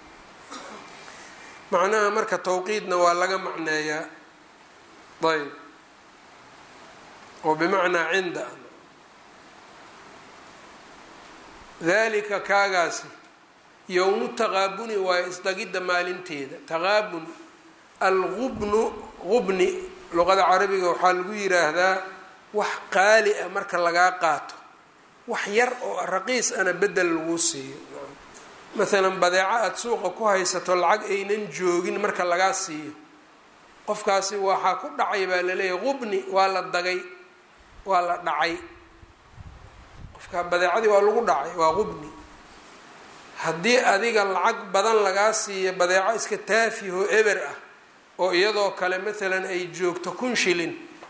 macnaha marka tawqiidna waa laga macneeyaa ayb oo bimacnaa cinda dalika kaagaasi yowmu taqaabuni waayo isdagidda maalinteeda taqaabun algubnu qubni luqada carabiga waxaa lagu yiraahdaa wax qaali ah marka lagaa qaato wax yar oo raqiis ana bedel lagu siiyo maalan badeeco aada suuqa ku haysato lacag aynan joogin marka lagaa siiyo qofkaasi waxaa ku dhacay baa laleeyahay qubni waa la dagay waa la dhacay qofka badeecadii waa lagu dhacay waa qubni haddii adiga lacag badan lagaa siiyo badeeco iska taafihoo eber ah oo iyadoo kale maalan ay joogto kun shilin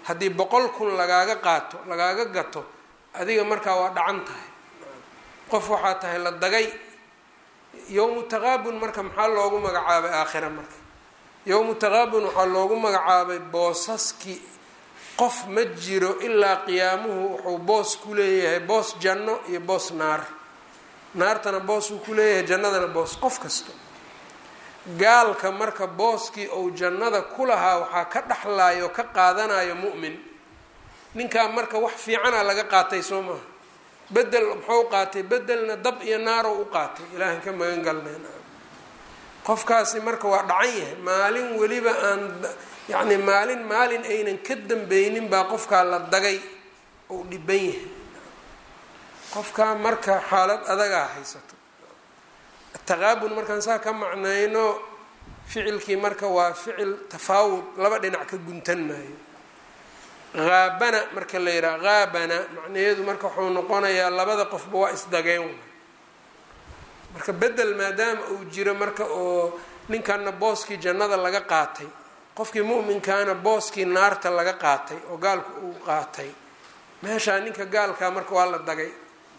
haddii boqol kun lagaaga qaato lagaaga gato adiga markaa waa dhacan tahay qof waxaa tahay la dagay yowmu taqaabun marka maxaa loogu magacaabay aakhira marka yowmu taqaabun waxaa loogu magacaabay boosaskii qof ma jiro ilaa qiyaamuhu wuxuu boos ku leeyahay boos janno iyo boos naar naartana boos uu ku leeyahay jannadana boos qof kasta gaalka marka booskii ou jannada ku lahaa waxaa ka dhexlayo ka qaadanayo mu'min ninkaa marka wax fiicana laga qaatay soo maaha bedel muxuu qaatay bedelna dab iyo naaro u qaatay ilaahan ka magan galneen qofkaasi marka waa dhacan yahay maalin weliba aan yacni maalin maalin aynan ka dambeynin baa qofkaa la dagay ou dhiban yahay qofkaa marka xaalad adagaa haysato taqaabun markaan saa ka macnayno ficilkii marka waa ficil tafaawud laba dhinac ka guntan maayo haabana marka la yidhaha haabana macnaheedu marka wuxuu noqonayaa labada qofba waa isdageen marka bedel maadaama uu jiro marka oo ninkanna booskii jannada laga qaatay qofkii mu'minkaana booskii naarta laga qaatay oo gaalku uu qaatay meeshaa ninka gaalkaa marka waa la dagay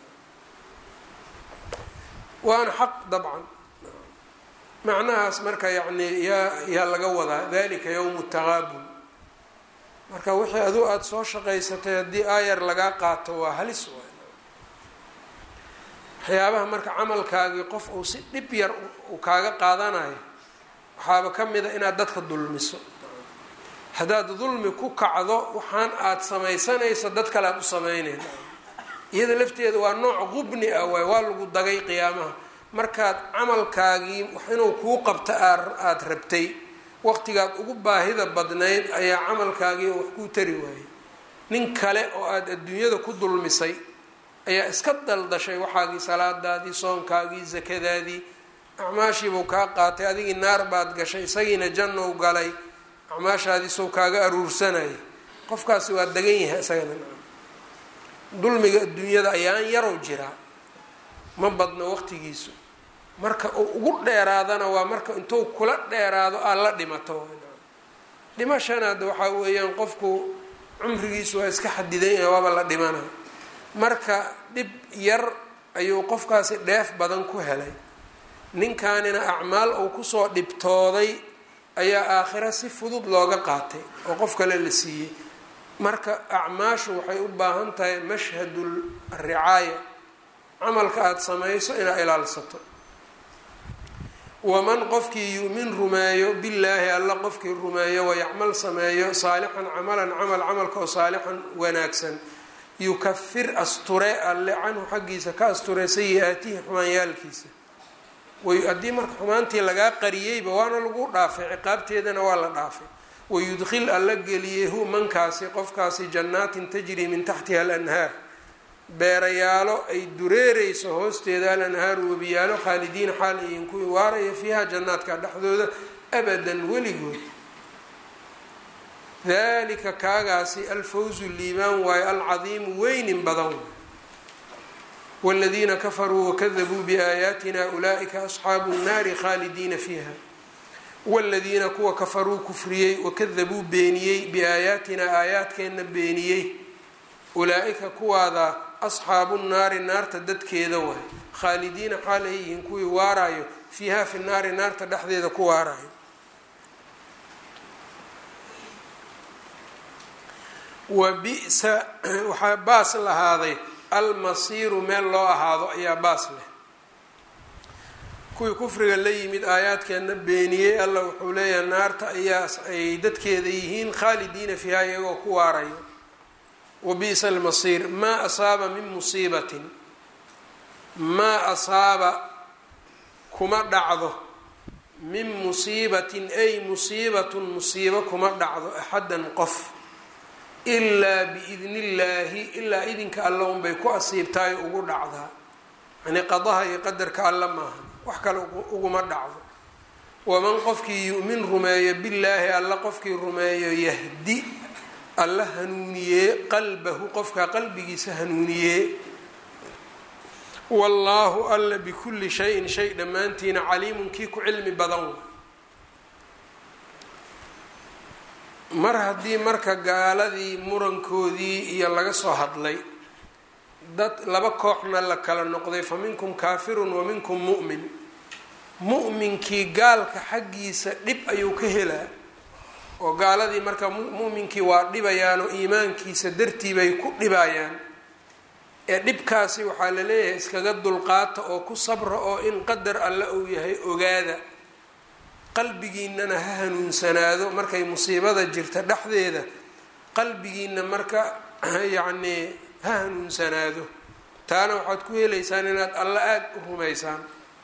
waana xaq dabcan macnahaas marka yacni yaa yaa laga wadaa dalika yowmu taqaabun marka wixii aduu aada soo shaqaysatay haddii aayar lagaa qaato waa halis waay waxyaabaha marka camalkaagii qof uu si dhib yar uu kaaga qaadanayo waxaaba ka mid a inaad dadka dulmiso haddaad dulmi ku kacdo waxaan aada samaysanayso dad kale aada u sameynayna iyada lafteeda waa nooc qubni ah waay waa lagu dagay qiyaamaha markaad camalkaagii wax inuu kuu qabto aada rabtay waqtigaad ugu baahida badnayd ayaa camalkaagii wax kuu tari waayey nin kale oo aada adduunyada ku dulmisay ayaa iska daldashay waxaagii salaadaadii soonkaagii sakadaadii acmaashiibuu kaa qaatay adigii naar baad gashay isagiina jannou galay acmaashaadiisou kaaga aruursanayay qofkaasi waa dagan yahay isagana dulmiga adduunyada ayaan yarow jiraa ma badno waqtigiisu marka uu ugu dheeraadana waa marka intuu kula dheeraado aad la dhimato dhimashanaada waxaa weeyaan qofku cumrigiisu waa iska xadidan yahay waaba la dhimana marka dhib yar ayuu qofkaasi dheef badan ku helay ninkanina acmaal uu kusoo dhibtooday ayaa aakhira si fudud looga qaatay oo qof kale la siiyey marka acmaashu waxay u baahan tahay mashhadul ricaaya camalka aada samayso inaad ilaalsato waman qofkii yu'min rumeeyo billaahi alla qofkii rumeeyo wayacmal sameeyo saalixan camalan camal camalka oo saalixan wanaagsan yukafir asture alle canhu xaggiisa ka asture sayi-aatihi xumaanyaalkiisa haddii marka xumaantii lagaa qariyeyba waana lagu dhaafay ciqaabteedana waa la dhaafay wayudkhil alla geliyey hu mankaasi qofkaasi jannaatin tajrii min taxtiha alanhaar beerayaalo ay dureereyso hoosteeda alanhaaru webiyaalo khaalidiina xaal ayin kuwii waaraya fiiha jannaadka dhexdooda abadan weligood dalika kaagaasi alfawzu liibaan waayo alcadiimu weynin badan wاladiina kafaruu wakadabuu biaayaatina ulaa'ika asxaabu nnaari khaalidiina fiiha wاladiina kuwa kafaruu kufriyey wakadabuu beeniyey biaayaatina aayaadkeenna beeniyey ulaa-ika kuwaada asxaabu nnaari naarta dadkeeda waay khaalidiina xaal ay yihiin kuwii waaraayo fiiha fi naari naarta dhexdeeda ku waaraayo wa bi-sa waxaa baas lahaaday almasiiru meel loo ahaado ayaa baas leh kuwii kufriga la yimid aayaadkeena beeniyey alla wuxuu leeyahay naarta ayaa ay dadkeeda yihiin khaalidiina fiiha iyagoo ku waarayo wa bi-sa almasiir maa asaaba min musiibatin maa asaaba kuma dhacdo min musiibatin ay musiibatun musiibo kuma dhacdo axaddan qof ilaa biidni illaahi ilaa idinka alla unbay ku asiibtaay ugu dhacdaa yani qadaha iyo qadarka alla maaha wax kale uguma dhacdo waman qofkii yu'min rumeeyo billaahi alla qofkii rumeeyo yahdi alla hanuuniyee qalbahu qofka qalbigiisa hanuuniyee wallaahu alla bikulli shayin shay dhammaantiina caliimun kii ku cilmi badan mar haddii marka gaaladii murankoodii iyo laga soo hadlay dad laba kooxna la kala noqday fa minkum kaafirun wa minkum mu'min mu'minkii gaalka xaggiisa dhib ayuu ka helaa oo gaaladii marka mu'minkii waa dhibayaan oo iimaankiisa dartii bay ku dhibayaan ee dhibkaasi waxaa la leeyahay iskaga dulqaata oo ku sabra oo in qadar alle uu yahay ogaada qalbigiinana ha hanuunsanaado markay musiibada jirta dhexdeeda qalbigiina marka yacnii ha hanuunsanaado taana waxaad ku helaysaan inaad alla aada u rumaysaan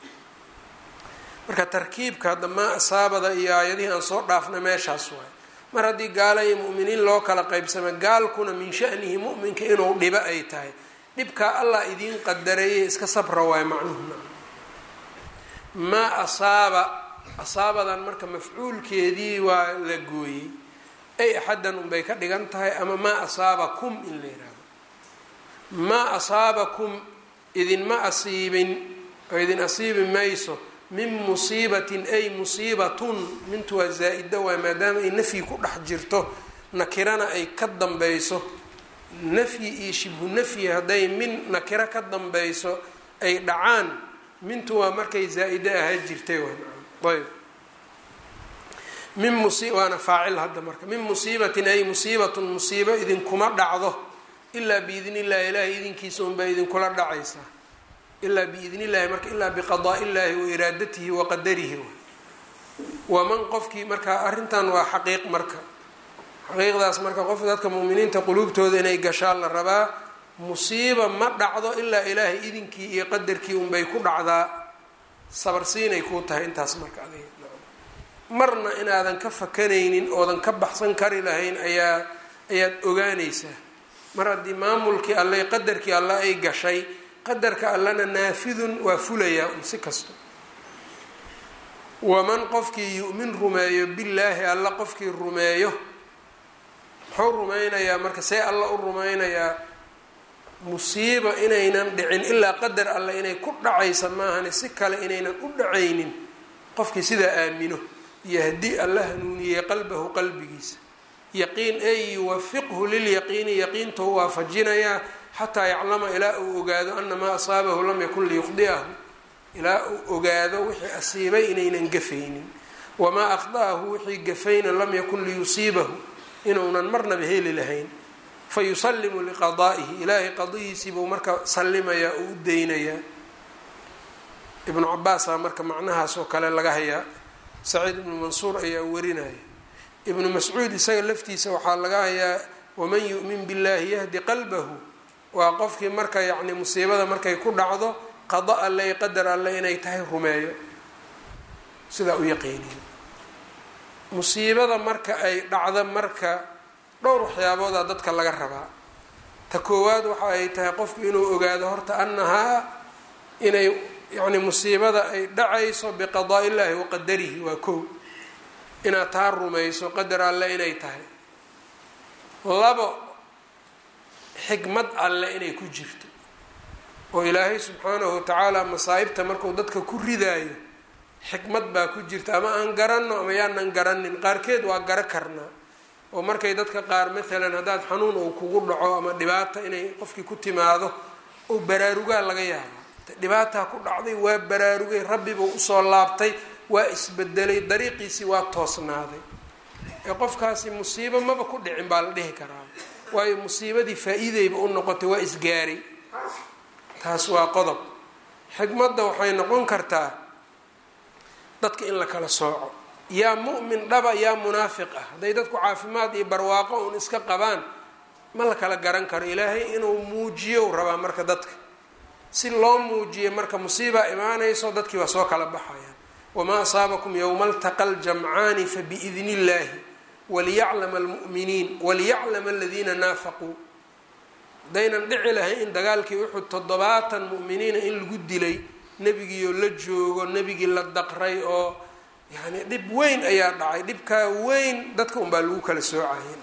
marka tarkiibka hadda maa asaabada iyo aayadihii aan soo dhaafna meeshaas waay mar haddii gaala iyo mu'miniin loo kala qaybsama gaalkuna min shanihi mu'minka inuu dhibo ay tahay dhibkaa allah idiin qadareeyay iska sabra waay macnuhuna maa asaaba asaabadan marka mafcuulkeedii waa la gooyey ay axaddan unbay ka dhigan tahay ama maa asaabakum in la yihahdo maa asaabakum idinma asiibin oo idin asiibi mayso min musiibatin ay musiibatun mintu waa zaa-ida waay maadaama ay nafyi ku dhex jirto nakirana ay ka dambayso nafyi iyo shibhu nafyi hadday min nakiro ka dambayso ay dhacaan mintu waa markay zaa-ide ahaa jirtay ayb min musi waana faacil hadda marka min musiibatin ay musiibatun musiibo idinkuma dhacdo ilaa biidni illahi ilaahay idinkiisa unbaa idinkula dhacaysaa ilaa biidni illahi marka ilaa biqadaa illahi wa iraadatihi wa qadarihi waman qofkii marka arrintan waa xaqiiq marka xaqiiqdaas marka qof dadka muuminiinta quluubtooda inay gashaan la rabaa musiiba ma dhacdo ilaa ilaahay idinkii iyo qadarkii unbay ku dhacdaa sabarsiinay kuu tahay intaas marka adiga marna inaadan ka fakanaynin oodan ka baxsan kari lahayn ayaa ayaad ogaanaysaa mar haddii maamulkii alle qadarkii alle ay gashay qadarka allena naafidun waa fulayaa un si kasto waman qofkii yu'min rumeeyo billaahi alla qofkii rumeeyo muxuu rumaynayaa marka see alla u rumaynayaa musiiba inaynan dhicin ilaa qadar alle inay ku dhacaysa maahane si kale inaynan u dhacaynin qofkii sidaa aamino yahdi alla hanuuniyey qalbahu qalbigiisa yaqiin ay yuwafiqhu lilyaqiini yaqiintou waafajinayaa xataa yaclama ilaa uu ogaado ana maa asaabahu lam yakun liyukhdi'ahu ilaa uu ogaado wixii asiibay inaynan gafaynin wamaa akhda'ahu wixii gafayna lam yakun liyusiibahu inuunan marnaba heli lahayn fayusalimu liqadaa'ihi ilaahay qadihiisiibuu marka sallimayaa oo u deynayaa ibnu cabaasaa marka macnahaas oo kale laga hayaa saciid ibnu mansuur ayaa warinaya ibnu mascuud isaga laftiisa waxaa laga hayaa waman yu'min billahi yahdi qalbahu waa qofkii marka yacni musiibada markay ku dhacdo qada alle qadar alle inay tahay rumeeyo sidaa u yaqiiniyo musiibada marka ay dhacdo marka dhowr waxyaaboodaa dadka laga rabaa ta koowaad waxa ay tahay qofku inuu ogaado horta annahaa inay yacni musiibada ay dhacayso biqadaa illaahi wa qadarihi waa kow inaad taa rumayso qadar alle inay tahay labo xikmad alle inay ku jirto oo ilaahay subxaanahu watacaala masaa'ibta marku dadka ku ridaayo xikmad baa ku jirta ama aan garanno ama yaanan garanin qaarkeed waa garo karnaa oo markay dadka qaar maalan haddaad xanuun uu kugu dhaco ama dhibaata inay qofkii ku timaado oo baraarugaa laga yaaba dhibaataa ku dhacday waa baraarugay rabbibuu usoo laabtay waa isbedelay dariiqiisii waa toosnaaday ee qofkaasi musiibo maba ku dhicin baa la dhihi karaa waayo musiibadii faa-iideyba u noqotay waa isgaaray taas waa qodob xikmadda waxay noqon kartaa dadka in la kala sooco yaa mu'min dhaba yaa munaafiq ah hadday dadku caafimaad iyo barwaaqo uun iska qabaan ma la kala garan karo ilaahay inuu muujiyo rabaa marka dadka si loo muujiyo marka musiibaa imaanayso dadkii waa soo kala baxayaan wamaa asaabakum yowma altaqa ljamcaani fabiidni illaahi waliyaclama almu'miniin waliyaclama aladiina naafaquu haddaynan dhici lahayn in dagaalkii uxud toddobaatan mu'miniina in lagu dilay nebigiioo la joogo nebigii la daqray oo yani dhib weyn ayaa dhacay dhibkaa weyn dadka unbaa lagu kala soocayay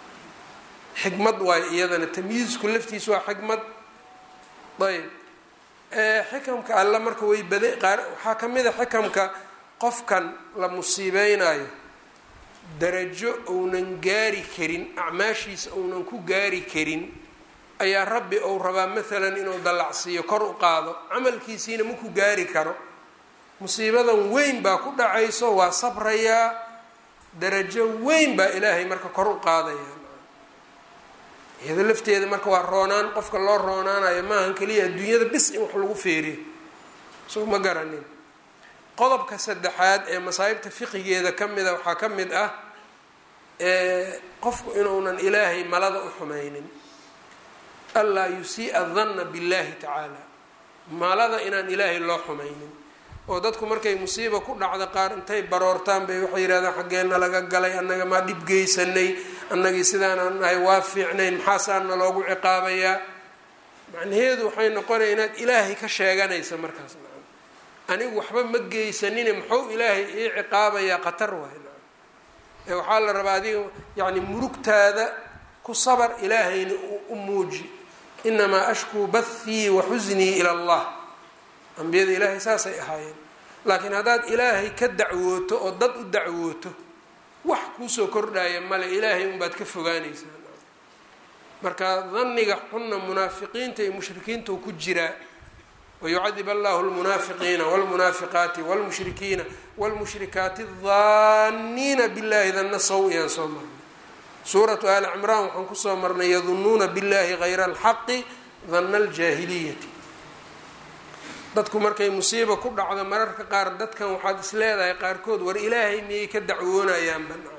xikmad waayo iyadana tamyiisku laftiisa waa xikmad ayb xikamka alla marka way bada qaar waxaa ka mid a xikamka qofkan la musiibeynayo darajo uunan gaari karin acmaashiisa uunan ku gaari karin ayaa rabbi ou rabaa maalan inuu dallacsiiyo kor u qaado camalkiisiina maku gaari karo musiibadan weyn baa ku dhacayso waa sabrayaa darajo weyn baa ilaahay marka kor u qaadaya iyado lafteeda marka waa roonaan qofka loo roonaanayo maahan keliya adduunyada bis in wax lagu feeriyo soo ma garanin qodobka saddexaad ee masaa'ibta fiqigeeda ka mida waxaa ka mid ah qofku inuunan ilaahay malada u xumaynin anlaa yusii'a danna billahi tacaala malada inaan ilaahay loo xumaynin oo dadku markay musiiba ku dhacda qaar intay baroortaan bay waxay yidhahdaan xaggeena laga galay annaga maa dhib geysanay annagii sidaanaan nahay waa fiicnayn maxaasaana loogu ciqaabayaa macnaheedu waxay noqonaya inaad ilaahay ka sheeganaysa markaas anigu waxba ma geysanine muxuu ilaahay ii ciqaabayaa khatar waay ee waxaa la rabaa adiga yacni murugtaada ku sabar ilaahayna u muuji inamaa ashkuu bathii wa xusnii ila allah ambiyada ilaahay saasay ahaayeen laakiin haddaad ilaahay ka dacwooto oo dad u dacwooto wax kuusoo kordhaya male ilaahay unbaad ka fogaanaysaa marka daniga xunna munaafiqiinta iyo mushrikiinta u ku jiraa wayucadib allahu lmunaafiqiina wlmunaafiqaati wlmushrikiina wlmushrikaati daaniina billahi danna saw iyaan soo marnay suuratu ali cimraan waxaan kusoo marnay yadunuuna billahi hayra alxaqi danna aljaahiliyati dadku markay musiiba ku dhacdo mararka qaar dadkan waxaad is leedahay qaarkood war ilaahay miyay ka dacwoonayaan banaa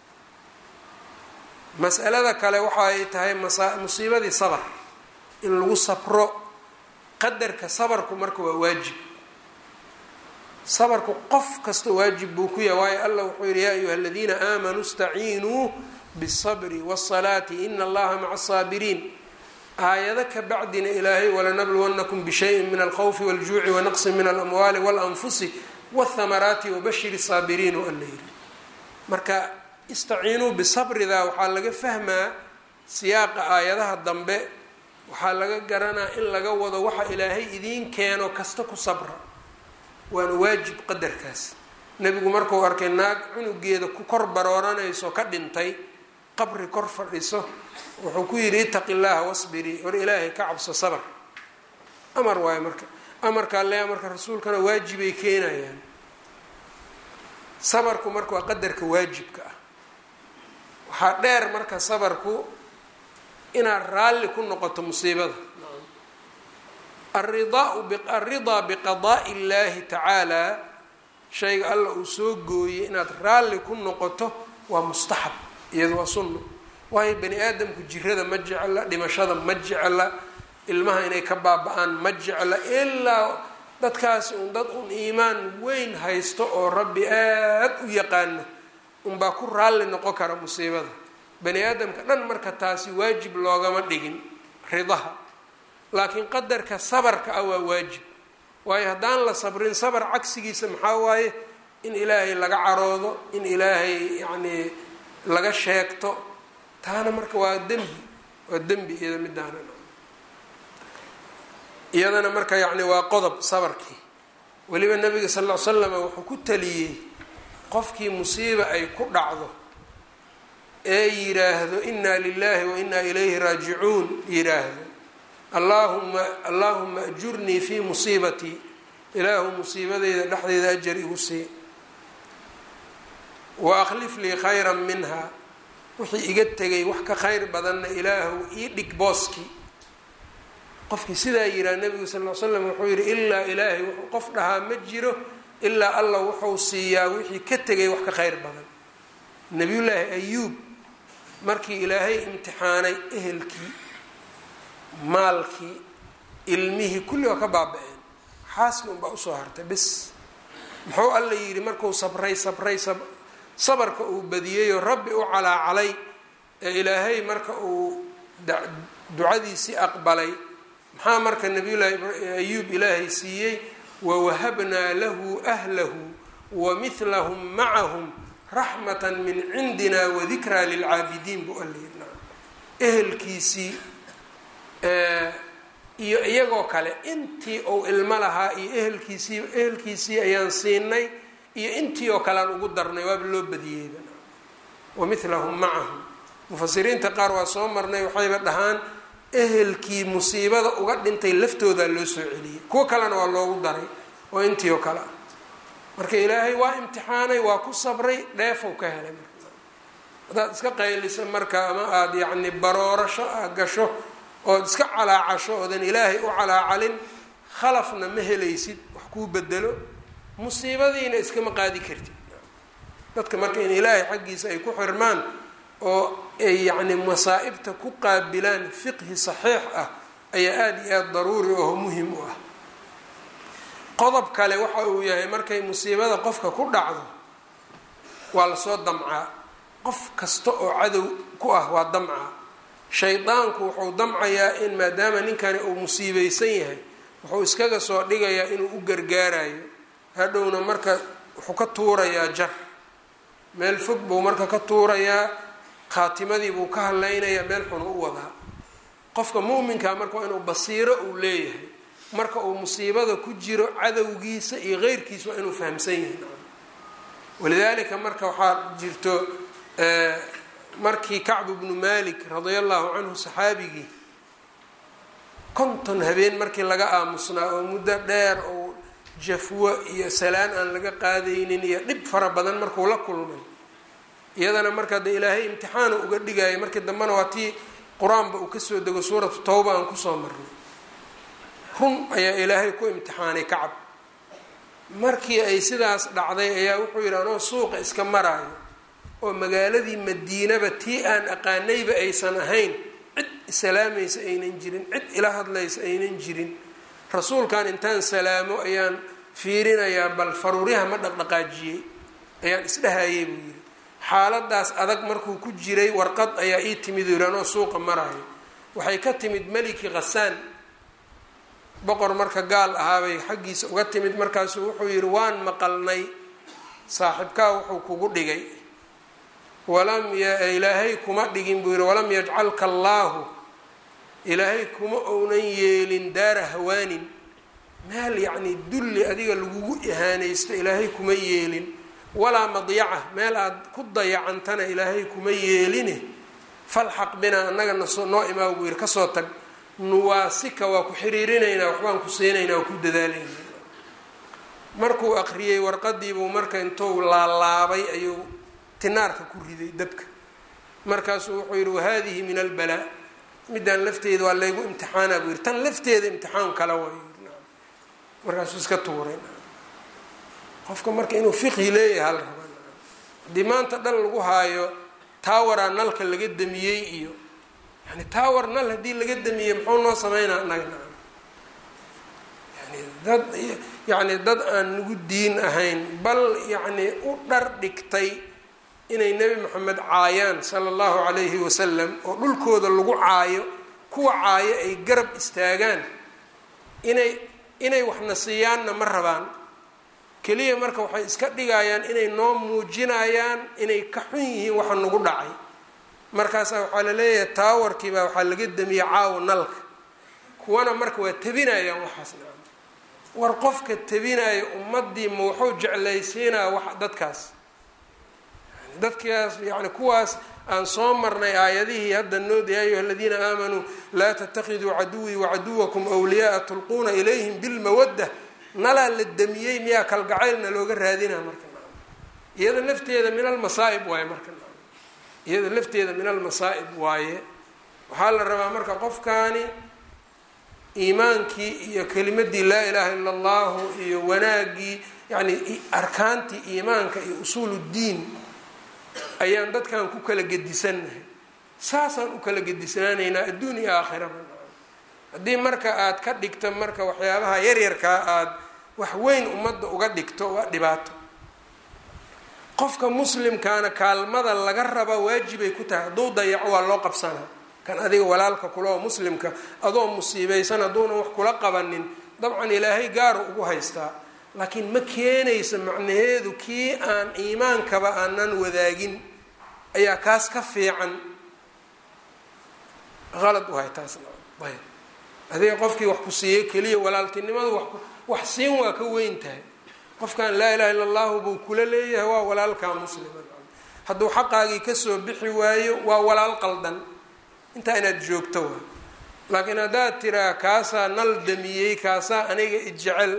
mas'alada kale waxa ay tahay musiibadii sabr in lagu sabro qadarka sabarku marka waa waajib sabarku qof kasta waajib buu ku yahay waayo allah wuxuu yihi yaa ayuha aladiina aamanuu istaciinuu bالصbri wالصalaati ina allaha maca الsaabiriin aayado ka bacdina ilaahay walanabluwannakum bishayin min alkhawfi wاljuuci wanaqsi min alamwaali waاlanfusi wاthamaraati wabashir الsaabiriin o alla yiri marka istaciinuu bisabridaa waxaa laga fahmaa siyaaqa aayadaha dambe waxaa laga garanaa in laga wado waxa ilaahay idiin keeno kasta ku sabra waana waajib qadarkaas nebigu markuu arkay naag cunugeeda ku kor barooranayso ka dhintay qabri kor fadhiso wuxuu ku yidhi itaqi llaaha wasbirii war ilaahay ka cabso sabr amar waayo marka amarka alle amarka rasuulkana waajibay keenayaan sabarku marka waa qadarka waajibka ah waxaa dheer marka sabarku inaad raalli ku noqoto musiibada alridaa biqadaa'i illaahi tacaalaa shayga alla uu soo gooyey inaad raalli ku noqoto waa mustaxab iyado waa sunno waayo bani aadamku jirada ma jecla dhimashada ma jecla ilmaha inay ka baaba-aan ma jecla ilaa dadkaasi un dad un iimaan weyn haysto oo rabbi aad u yaqaano unbaa ku raalli noqon kara musiibada bani aadamka dhan marka taasi waajib loogama dhigin ridaha laakiin qadarka sabarka ah waa waajib waayo haddaan la sabrin sabar cagsigiisa maxaa waaye in ilaahay laga caroodo in ilaahay yacnii laga sheegto taana marka waa dembi waa dembi iyada midaana iyadana marka yacni waa qodob sabarkii weliba nabiga sal ll ly slama wuxuu ku taliyey qofkii musiiba ay ku dhacdo ee yiraahdo inaa lilahi wa inaa ilayhi raajicuun yiraahdo allaahuma allaahuma ajurnii fii musiibatii ilaahu musiibadeyda dhexdeeda ajar igu sii wa akhlif lii khayran minha wixii iga tegay wax ka khayr badanna ilaahu ii dhig booskii qofkii sidaa yihaha nabigu sal l slam wuxuu yihi ilaa ilaahay wuxuu qof dhahaa ma jiro ilaa allah wuxuu siiyaa wixii ka tegay wax ka khayr badan nabiyullaahi ayuub markii ilaahay imtixaanay ehelkii maalkii ilmihii kulli waa ka baaba-een xaaskii unbaa usoo hartay bis muxuu alla yidhi markuu sabray sabray sabarka uu badiyeyoo rabbi u calaacalay ee ilaahay marka uu ducadiisii aqbalay maxaa marka nabiyullaahi ayuub ilaahay siiyey wawahabnaa lahu ahlahu wa mihlahum macahum raxmata min cindina wadikraa lilcaabidiin buu alla yidhi ehelkiisii iyo iyagoo kale intii uu ilmo lahaa iyo ehelkiisii ehelkiisii ayaan siinay iyo intii oo kale aan ugu darnay waaba loo badiyeyba wa midlahum macahum mufasiriinta qaar waa soo marnay waxayba dhahaan ehelkii musiibada uga dhintay laftoodaa loo soo celiyey kuwo kalena waa loogu daray oo intii oo kale ah marka ilaahay waa imtixaanay waa ku sabray dheefow ka helay marka haddaad iska qaylisa marka ama aada yacni baroorasho a gasho ood iska calaacasho oodan ilaahay u calaacalin khalafna ma helaysid wax kuu bedelo musiibadiina iskama qaadi kartid dadka marka in ilaahay xaggiisa ay ku xirmaan oo ay yacni masaa'ibta ku qaabilaan fiqhi saxiix ah ayaa aada iyo aada daruuri oo muhim u ah qodob kale waxa uu yahay markay musiibada qofka ku dhacdo waa lasoo damcaa qof kasta oo cadow ku ah waa damcaa shaydaanku wuxuu damcayaa in maadaama ninkani uu musiibeysan yahay wuxuu iskaga soo dhigayaa inuu u gargaarayo hadhowna marka wuxuu ka tuurayaa jar meel fog buu marka ka tuurayaa khaatimadii buu ka hadlaynayaa meel xunu u wadaa qofka mu'minkaa marka waa inuu basiiro uu leeyahay marka uu musiibada ku jiro cadowgiisa iyo keyrkiisa waa inuu fahamsan yahay walidaalika marka waxaa jirto markii kacbu bnu malik radia allahu canhu saxaabigii konton habeen markii laga aamusnaa oo muddo dheer oo jafwo iyo salaan aan laga qaadaynin iyo dhib fara badan markuu la kulmay iyadana markaa dee ilaahay imtixaana uga dhigaya markii dambena waa tii qur-aanba uu kasoo dego suuratu tawba aan kusoo marnay run ayaa ilaahay ku imtixaanay kacab markii ay sidaas dhacday ayaa wuxuu yidhi anoo suuqa iska maraayo oo magaaladii madiinaba tii aan aqaanayba aysan ahayn cid isalaamaysa aynan jirin cid ila hadlaysa aynan jirin rasuulkan intaan salaamo ayaan fiirinayaa bal faruuryaha ma dhaqdhaqaajiyey ayaan isdhahayay buu yidhi xaaladaas adag markuu ku jiray warqad ayaa ii timid u yidhi anoo suuqa maraayo waxay ka timid meliki khasaan boqor marka gaal ahaabay xaggiisa uga timid markaasuu wuxuu yidhi waan maqalnay saaxibkaa wuxuu kugu dhigay walam ilaahay kuma dhigin buu yidhi walam yajcalka allaahu ilaahay kuma ounan yeelin daara hawaanin meel yacni dulli adiga lagugu ihaanaysto ilaahay kuma yeelin walaa madyaca meel aada ku dayacantana ilaahay kuma yeeline falxaq binaa annaga nasoo noo imaa buu yidhi kasoo tag nuwaasika waa ku xiriirinaynaa waxbaan ku siinaynaa waa ku dadaalaynaa markuu aqriyey warqadiibuu marka intuu laalaabay ayuu tinaarka ku riday dabka markaasuu wuxuu yidhi wahadihi min albalaa midaan lafteeda waa laygu imtixaanaa buu yidhi tan lafteeda imtixaan kale way markaasuu iska tuuray qofka marka inuu fiqhi leeyahay hal raba haddii maanta dhan lagu haayo taawaraa nalka laga damiyey iyo yani taawar nal haddii laga damiyey muxuu noo sameynaa anaga yani dad yacni dad aan nagu diin ahayn bal yacni u dhar dhigtay inay nebi moxamed caayaan sala allahu calayhi wasalam oo dhulkooda lagu caayo kuwa caayo ay garab istaagaan inay inay waxna siiyaanna ma rabaan keliya marka waxay iska dhigayaan inay noo muujinayaan inay ka xun yihiin waxa nagu dhacay markaasaa waxaa la leeyahay taawarkii baa waxaa laga damiyey caawo nalka kuwana marka waa tabinayaan waxaas nacam war qofka tabinaya ummadii ma wuxuu jeclaysiinaa wax dadkaas dadkaas yani kuwaas aan soo marnay aayadihii hadda nood ya ayuha aladiina aamanuu laa tatakiduu caduwii wacaduwakum wliyaaa tulquuna ilayhim bilmawadda nalaa la damiyey miyaa kalgacaylna looga raadinaa marka iyada lafteeda min almasaa'ib waaye marka iyada lafteeda min almasaa'ib waaye waxaa la rabaa marka qofkaani iimaankii iyo kelimadii laa ilaaha ila allahu iyo wanaaggii yani arkaantii iimaanka iyo usuul ddiin ayaan dadkan ku kala gedisannahay saasaan u kala gedisnaanaynaa adduun iyo aakhiraba haddii marka aad ka dhigto marka waxyaabaha yaryarkaa aada wax weyn ummadda uga dhigto waa dhibaato qofka muslimkaana kaalmada laga raba waajibay ku tahay hadduu dayaco waa loo qabsanaa kan adiga walaalka kula oo muslimka adoo musiibeysan hadduuna wax kula qabanin dabcan ilaahay gaaru ugu haystaa laakiin ma keenaysa macnaheedu kii aan iimaankaba aanan wadaagin ayaa kaas ka fiican qalad u hay taasna ayb adiga qofkii wax ku siiyey keliya walaaltinimadu wa wax siin waa ka weyn tahay qofkan laa ilaha illa allahu buu kula leeyahay waa walaalkaa muslima hadduu xaqaagii kasoo bixi waayo waa walaal qaldan intaa inaad joogto waa laakiin haddaad tiraa kaasaa nal damiyey kaasaa aniga ijecel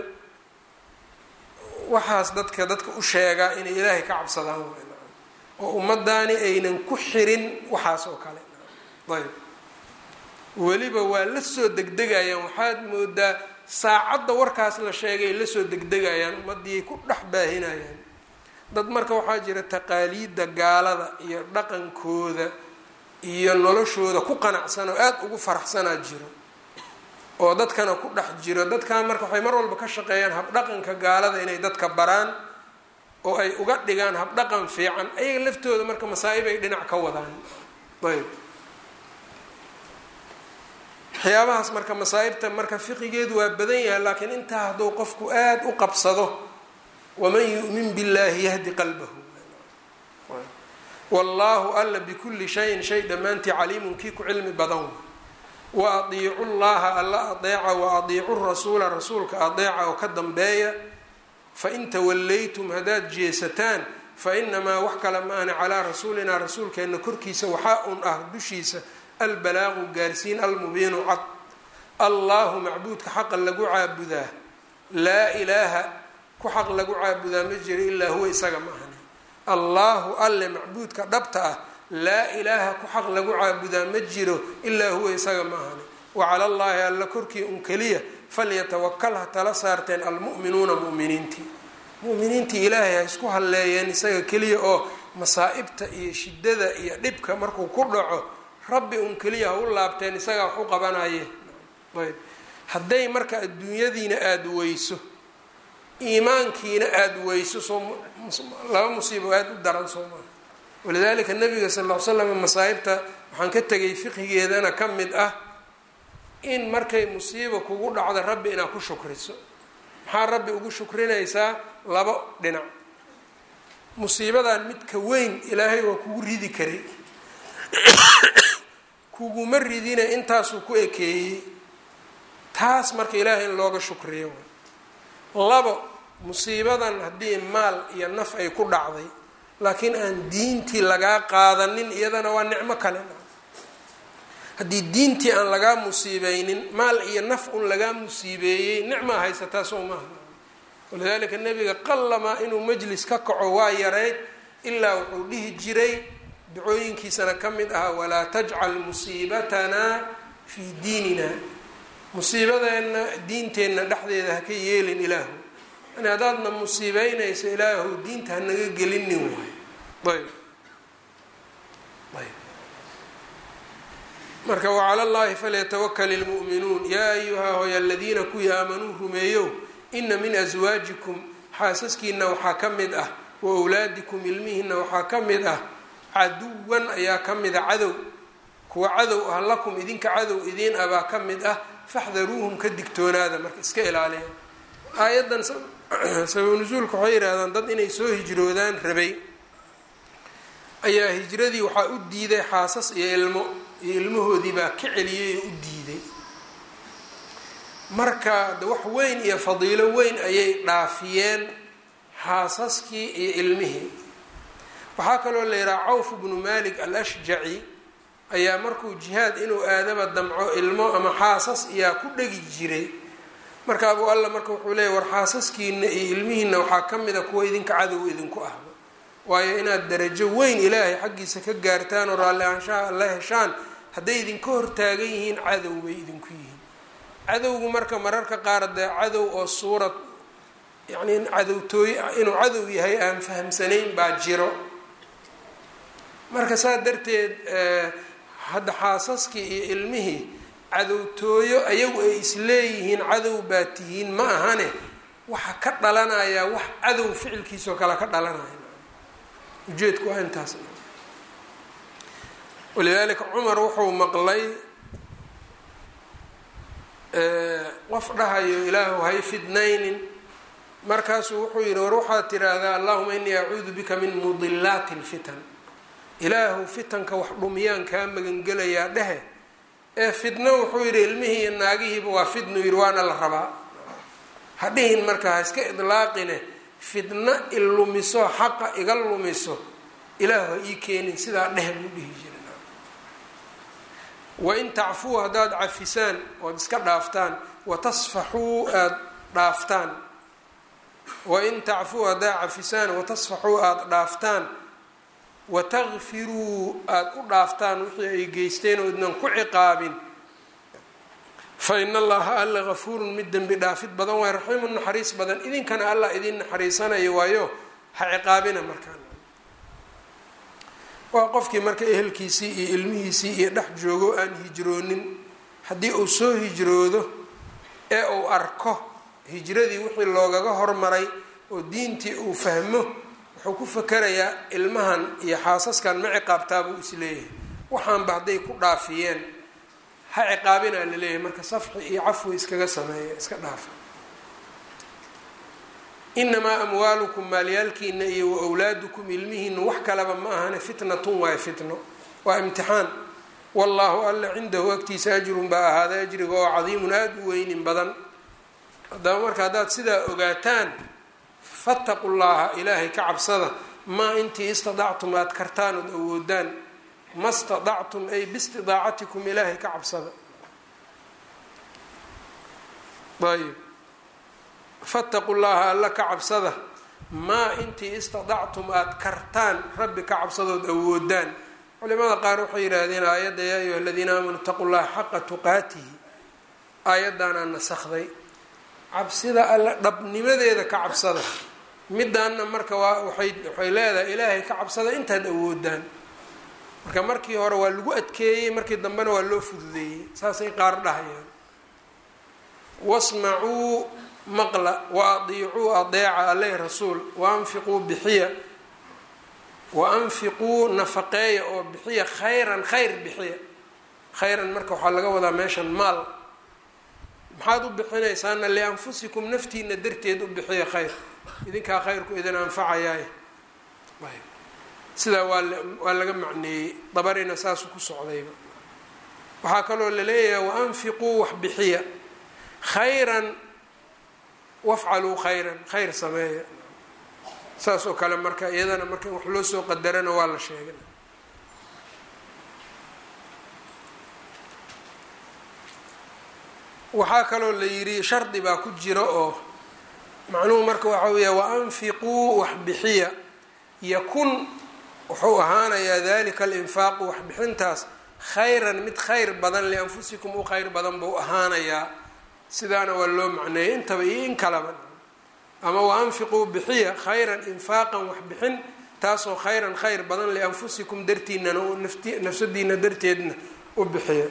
waxaas dadka dadka u sheegaa inay ilaahay ka cabsadaan oo ummadaani aynan ku xirin waxaas oo kale ayb weliba waa la soo degdegayaan waxaad moodaa saacadda warkaas la sheegay ay lasoo degdegayaan ummaddiiay ku dhex baahinayaan dad marka waxaa jira taqaaliidda gaalada iyo dhaqankooda iyo noloshooda ku qanacsan oo aada ugu faraxsanaa jiro oo dadkana ku dhex jiro dadkan marka waxay mar walba ka shaqeeyaan habdhaqanka gaalada inay dadka baraan oo ay uga dhigaan habdhaqan fiican ayaga laftooda marka masaa-ib ay dhinac ka wadaan ayb waxyaabahaas marka masaa-ibta marka fiqigeedu waa badan yahay laakiin intaa hadduu qofku aada u qabsado waman yu'min billahi yahdi qalbahu wallaahu alla bikulli shayin shay dhammaantii caliimun kii ku cilmi badan wa adiicu llaha alla adeeca wa adiicu rasuula rasuulka adeeca oo ka dambeeya fain tawallaytum haddaad jeesataan fa inamaa wax kale maana calaa rasuulinaa rasuulkeenna korkiisa waxaa un ah dushiisa albalaaqu gaarsiin almubiinu cad allahu macbuudka xaqa lagu caabudaa laa ilaaha ku xaq lagu caabudaa ma jiro ilaa huwa isaga ma ahani allaahu alle macbuudka dhabta ah laa ilaaha ku xaq lagu caabudaa ma jiro ilaa huwa isaga ma ahani wa cala allaahi alla korkii un keliya falyatawakal ha tala saarteen almu'minuuna mu'miniintii mu'miniintii ilaahay ha isku halleeyeen isaga keliya oo masaa-ibta iyo shiddada iyo dhibka markuu ku dhaco rabbi un keliya ha u laabteen isagaa wax u qabanaye ayb hadday marka adduunyadiina aada weyso iimaankiina aada weyso soo laba musiibo aada u daran soo maa walidaalika nabiga sal ll ly slam masaa'ibta waxaan ka tegay fiqigeedana ka mid ah in markay musiiba kugu dhacdo rabbi inaad ku shukriso maxaa rabbi ugu shukrinaysaa labo dhinac musiibadan midka weyn ilaahay waa kugu ridi karay kuguma ridina intaasuu ku ekeeyey taas marka ilaahay in looga shukriyo labo musiibadan haddii maal iyo naf ay ku dhacday laakiin aan diintii lagaa qaadanin iyadana waa nicmo kale haddii diintii aan lagaa musiibeynin maal iyo naf un lagaa musiibeeyey nicmaa haysataa soo maaha walidaalika nebiga qallamaa inuu majlis ka kaco waa yareyd ilaa wuxuu dhihi jiray ducooyinkiisana ka mid ahaa walaa tajcal musiibatanaa fii diinina musiibadeenna diinteenna dhexdeeda haka yeelin ilaahu yani haddaadna musiibeynayso ilaahu diinta hanaga gelinin waay ayb ayb marka wacala llahi falyatawakal ilmu'minuun yaa ayuhaa hoy aladiina kuwii aamanuu rumeeyow ina min aswaajikum xaasaskiina waxaa ka mid ah wa wlaadikum ilmihiina waxaa ka mid ah caduwan ayaa ka mid a cadow kuwa cadow ah lakum idinka cadow idiin ah baa ka mid ah faxdaruuhum ka digtoonaada marka iska ilaaliya aayaddan sabab nusuulka waxay yidhahdaan dad inay soo hijroodaan rabay ayaa hijradii waxaa u diiday xaasas iyo ilmo iyo ilmahoodii baa ka celiyay oo u diiday marka de wax weyn iyo fadiilo weyn ayay dhaafiyeen xaasaskii iyo ilmihii waxaa kaloo la yidhaha cawf bnu malik alashjaci ayaa markuu jihaad inuu aadaba damco ilmo ama xaasas iyaa ku dhegi jiray marka abuu alla marka wuxuu leeyay war xaasaskiina iyo ilmihiina waxaa ka mid a kuwa idinka cadow idinku ahba waayo inaad darajo weyn ilaahay xaggiisa ka gaartaan oo raalli aanshaha alla heshaan hadday idinka hortaagan yihiin cadow bay idinku yihiin cadowgu marka mararka qaar dee cadow oo suurad yacni cadowtooy inuu cadow yahay aan fahamsanayn baa jiro marka saa darteed hadda xaasaskii iyo ilmihii cadowtooyo ayagu ay isleeyihiin cadow baa tihiin ma ahane waxa ka dhalanayaa wax cadow ficilkiisoo kale ka dhalanaya ujeedku waa intaas walidaalika cumar wuxuu maqlay qof dhahayo ilaahu hay fidnaynin markaasuu wuxuu yihi war waxaad tiraahdaa allahuma inii acuudu bika min mudilaati lfitan ilaahu fitanka wax dhumiyaan kaa magangelayaa dhehe ee fidno wuxuu yidhi ilmihii iyo naagihiiba waa fidnu yidhi waana la rabaa ha dhihin marka ha iska idlaaqine fidno ilumiso xaqa iga lumiso ilaahu ha ii keenin sidaa dheh buu dhihi jiray wain tacfuu haddaad cafisaan ood iska dhaaftaan watasfaxuu aada dhaaftaan wain tacfuu haddaad cafisaan watasfaxuu aada dhaaftaan watakfiruu aada u dhaaftaan wixii ay geysteen oo idnan ku ciqaabin fa in allaha alla gafuurun mid dembi dhaafid badan waay raxiimun naxariis badan idinkana allah idin naxariisanayo waayo ha ciqaabina markaan waa qofkii marka ehelkiisii iyo ilmihiisii iyo dhex joogo aan hijroonin haddii uu soo hijroodo ee uu arko hijradii wixii loogaga hormaray oo diintii uu fahmo wuxuu ku fakarayaa ilmahan iyo xaasaskan ma ciqaabtaa buu isleeyahay waxaanba hadday ku dhaafiyeen ha ciqaabinaa laleeyahay marka safxi iyo cafwi iskaga sameeya iska dhaafa inamaa amwaalukum maalyaalkiina iyo wa wlaadukum ilmihiina wax kaleba ma ahane fitnatun waayo fitno waa imtixaan wallaahu alla cindahu agtiisa ajrun baa ahaaday ajriga oo cadiimun aada u weynin badan haddaba marka haddaad sidaa ogaataan fataqu llaha ilaahay ka cabsada maa intii istadactum aada kartaan ood awoodaan ma stadactum ay biistidaacatikum ilaahay ka cabsada ayb fataqu llaha alla ka cabsada maa intii istadactum aada kartaan rabbi ka cabsadood awoodaan culimada qaar waxay yidhaahdeen aayadda yaa ayuha aladiina aamanuu itaqu llaha xaqa tuqaatihi aayaddaanaa nasakday cabsida alla dhabnimadeeda ka cabsada midaanna marka waa waay waxay leedahay ilaahay ka cabsada intaad awoodaan marka markii hore waa lagu adkeeyey markii dambena waa loo fududeeyey saasay qaar dhahayaan wasmacuu maqla wa adiicuu adeeca aleh rasuul waanfiquu bixiya wa anfiquu nafaqeeya oo bixiya khayran khayr bixiya khayran marka waxaa laga wadaa meeshan maal maxaad u bixinaysaana lianfusikum naftiina darteed u bixiya khayr idinkaa khayrku idin anfacayaay sidaa waa waa laga macneeyey dabarina saasu ku socdayba waxaa kaloo laleeyahay waanfiquu wax bixiya khayran wafcaluu khayran khayr sameeya saas oo kale marka iyadana marka in wax loo soo qadarana waa la sheegay waxaa kaloo la yidhi shardi baa ku jira oo macnuhu marka waxaa weeya waanfiquu wax bixiya yakun wuxuu ahaanayaa dalika alinfaaqu waxbixintaas khayran mid khayr badan lianfusikum u khayr badan buu ahaanayaa sidaana waa loo macneeyay intaba iyo in kalaba ama waanfiquu bixiya khayran infaaqan waxbixin taasoo khayran khayr badan lianfusikum dartiinana nafsadiina darteedna u bixiya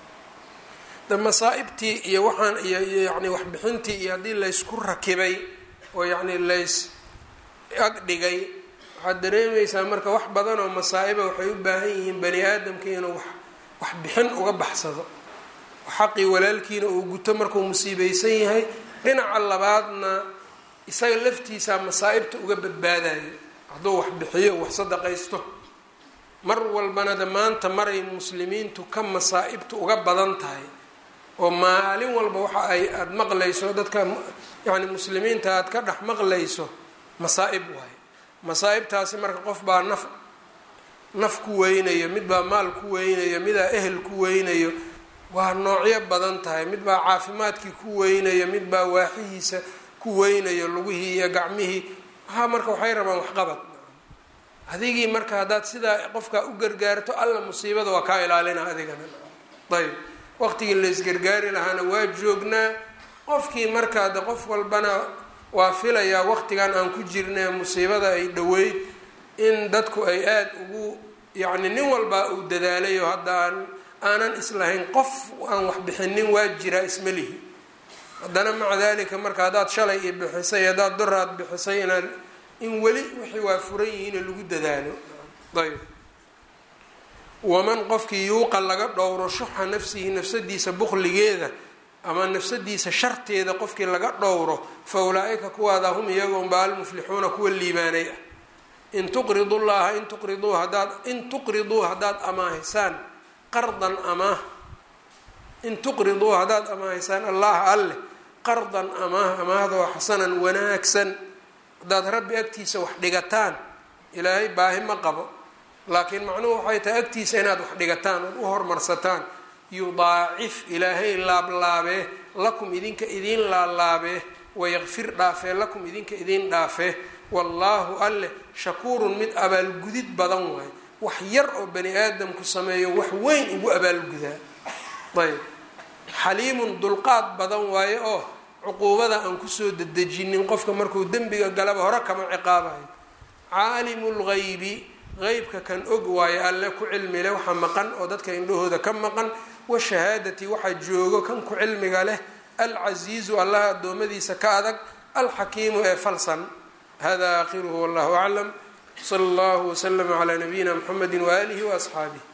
de masaa-ibtii iyo waxaan iyo yani waxbixintii iyo haddii laysku rakibay oo yacni lays agdhigay waxaad dareemaysaa marka wax badan oo masaa-iba waxay u baahan yihiin bani aadamka inuu wax waxbixin uga baxsado xaqii walaalkiina uu guto markuu musiibeysan yahay dhinaca labaadna isaga laftiisaa masaa-ibta uga badbaadayo hadduu wax bixiyo wax sadaqaysto mar walbana de maanta maray muslimiintu ka masaa-ibtu uga badan tahay oo maalin walba waxa ay aada maqlayso dadka yacni muslimiinta aada ka dhex maqlayso masaa-ib waayo masaa-ibtaasi marka qof baa naf naf ku weynayo mid baa maal ku weynayo midaa ehel ku weynayo waa noocyo badan tahay mid baa caafimaadkii ku weynayo mid baa waaxihiisa ku weynayo lugihii iyo gacmihii waxaa marka waxay rabaan waxqabad adigii marka haddaad sidaa qofkaa u gargaarto alla musiibada waa kaa ilaalina adigana ayb waqtigii laysgargaari lahaana waa joognaa qofkii markaa de qof walbana waa filayaa waqtigan aan ku jirna musiibada ay dhoweyd in dadku ay aada ugu yacni nin walbaa uu dadaalayo hadda aan aanan islahayn qof aan wax bixinin waa jiraa isma lihi haddana maca dalika marka haddaad shalay i bixisay haddaad doraad bixisay inaad in weli wixii waa furan yihiin lagu dadaalo ayb waman qofkii yuuqa laga dhowro shuxa nafsihi nafsadiisa bukligeeda ama nafsadiisa sharteeda qofkii laga dhowro fa ulaa-ika kuwaada hum iyagoonba almuflixuuna kuwa liibaanay ah in tuqridu llaha in tuqriduu hadaad in tuqriduu haddaad amaahisaan qardan amaah in tuqriduu haddaad amaahisaan allaha alleh qardan amaah amaahda oo xasanan wanaagsan haddaad rabbi agtiisa wax dhigataan ilaahay baahi ma qabo laakiin macnuhu waxay tahay agtiisa inaad wax dhigataan ood u hormarsataan yudaacif ilaahay laablaabee lakum idinka idiin laalaabee wayaqfir dhaafee lakum idinka idiin dhaafee wallaahu alleh shakuurun mid abaalgudid badan waaye wax yar oo bani aadamku sameeyo wax weyn ugu abaalgudaa ayb xaliimun dulqaad badan waaye oo cuquubada aan kusoo dedejinin qofka markuu dembiga galaba hore kama ciqaabayo caalimu lgaybi qeybka kan og waaye alle ku cilmi leh waxa maqan oo dadka indhahooda ka maqan washahaadati waxa joogo kan ku cilmiga leh alcasiizu allaha addoommadiisa ka adag alxakiimu ee falsan hada aakhiruhu wallahu aclam sala allahu waslama calaa nabiyina mxamedi waaalihi waasxaabih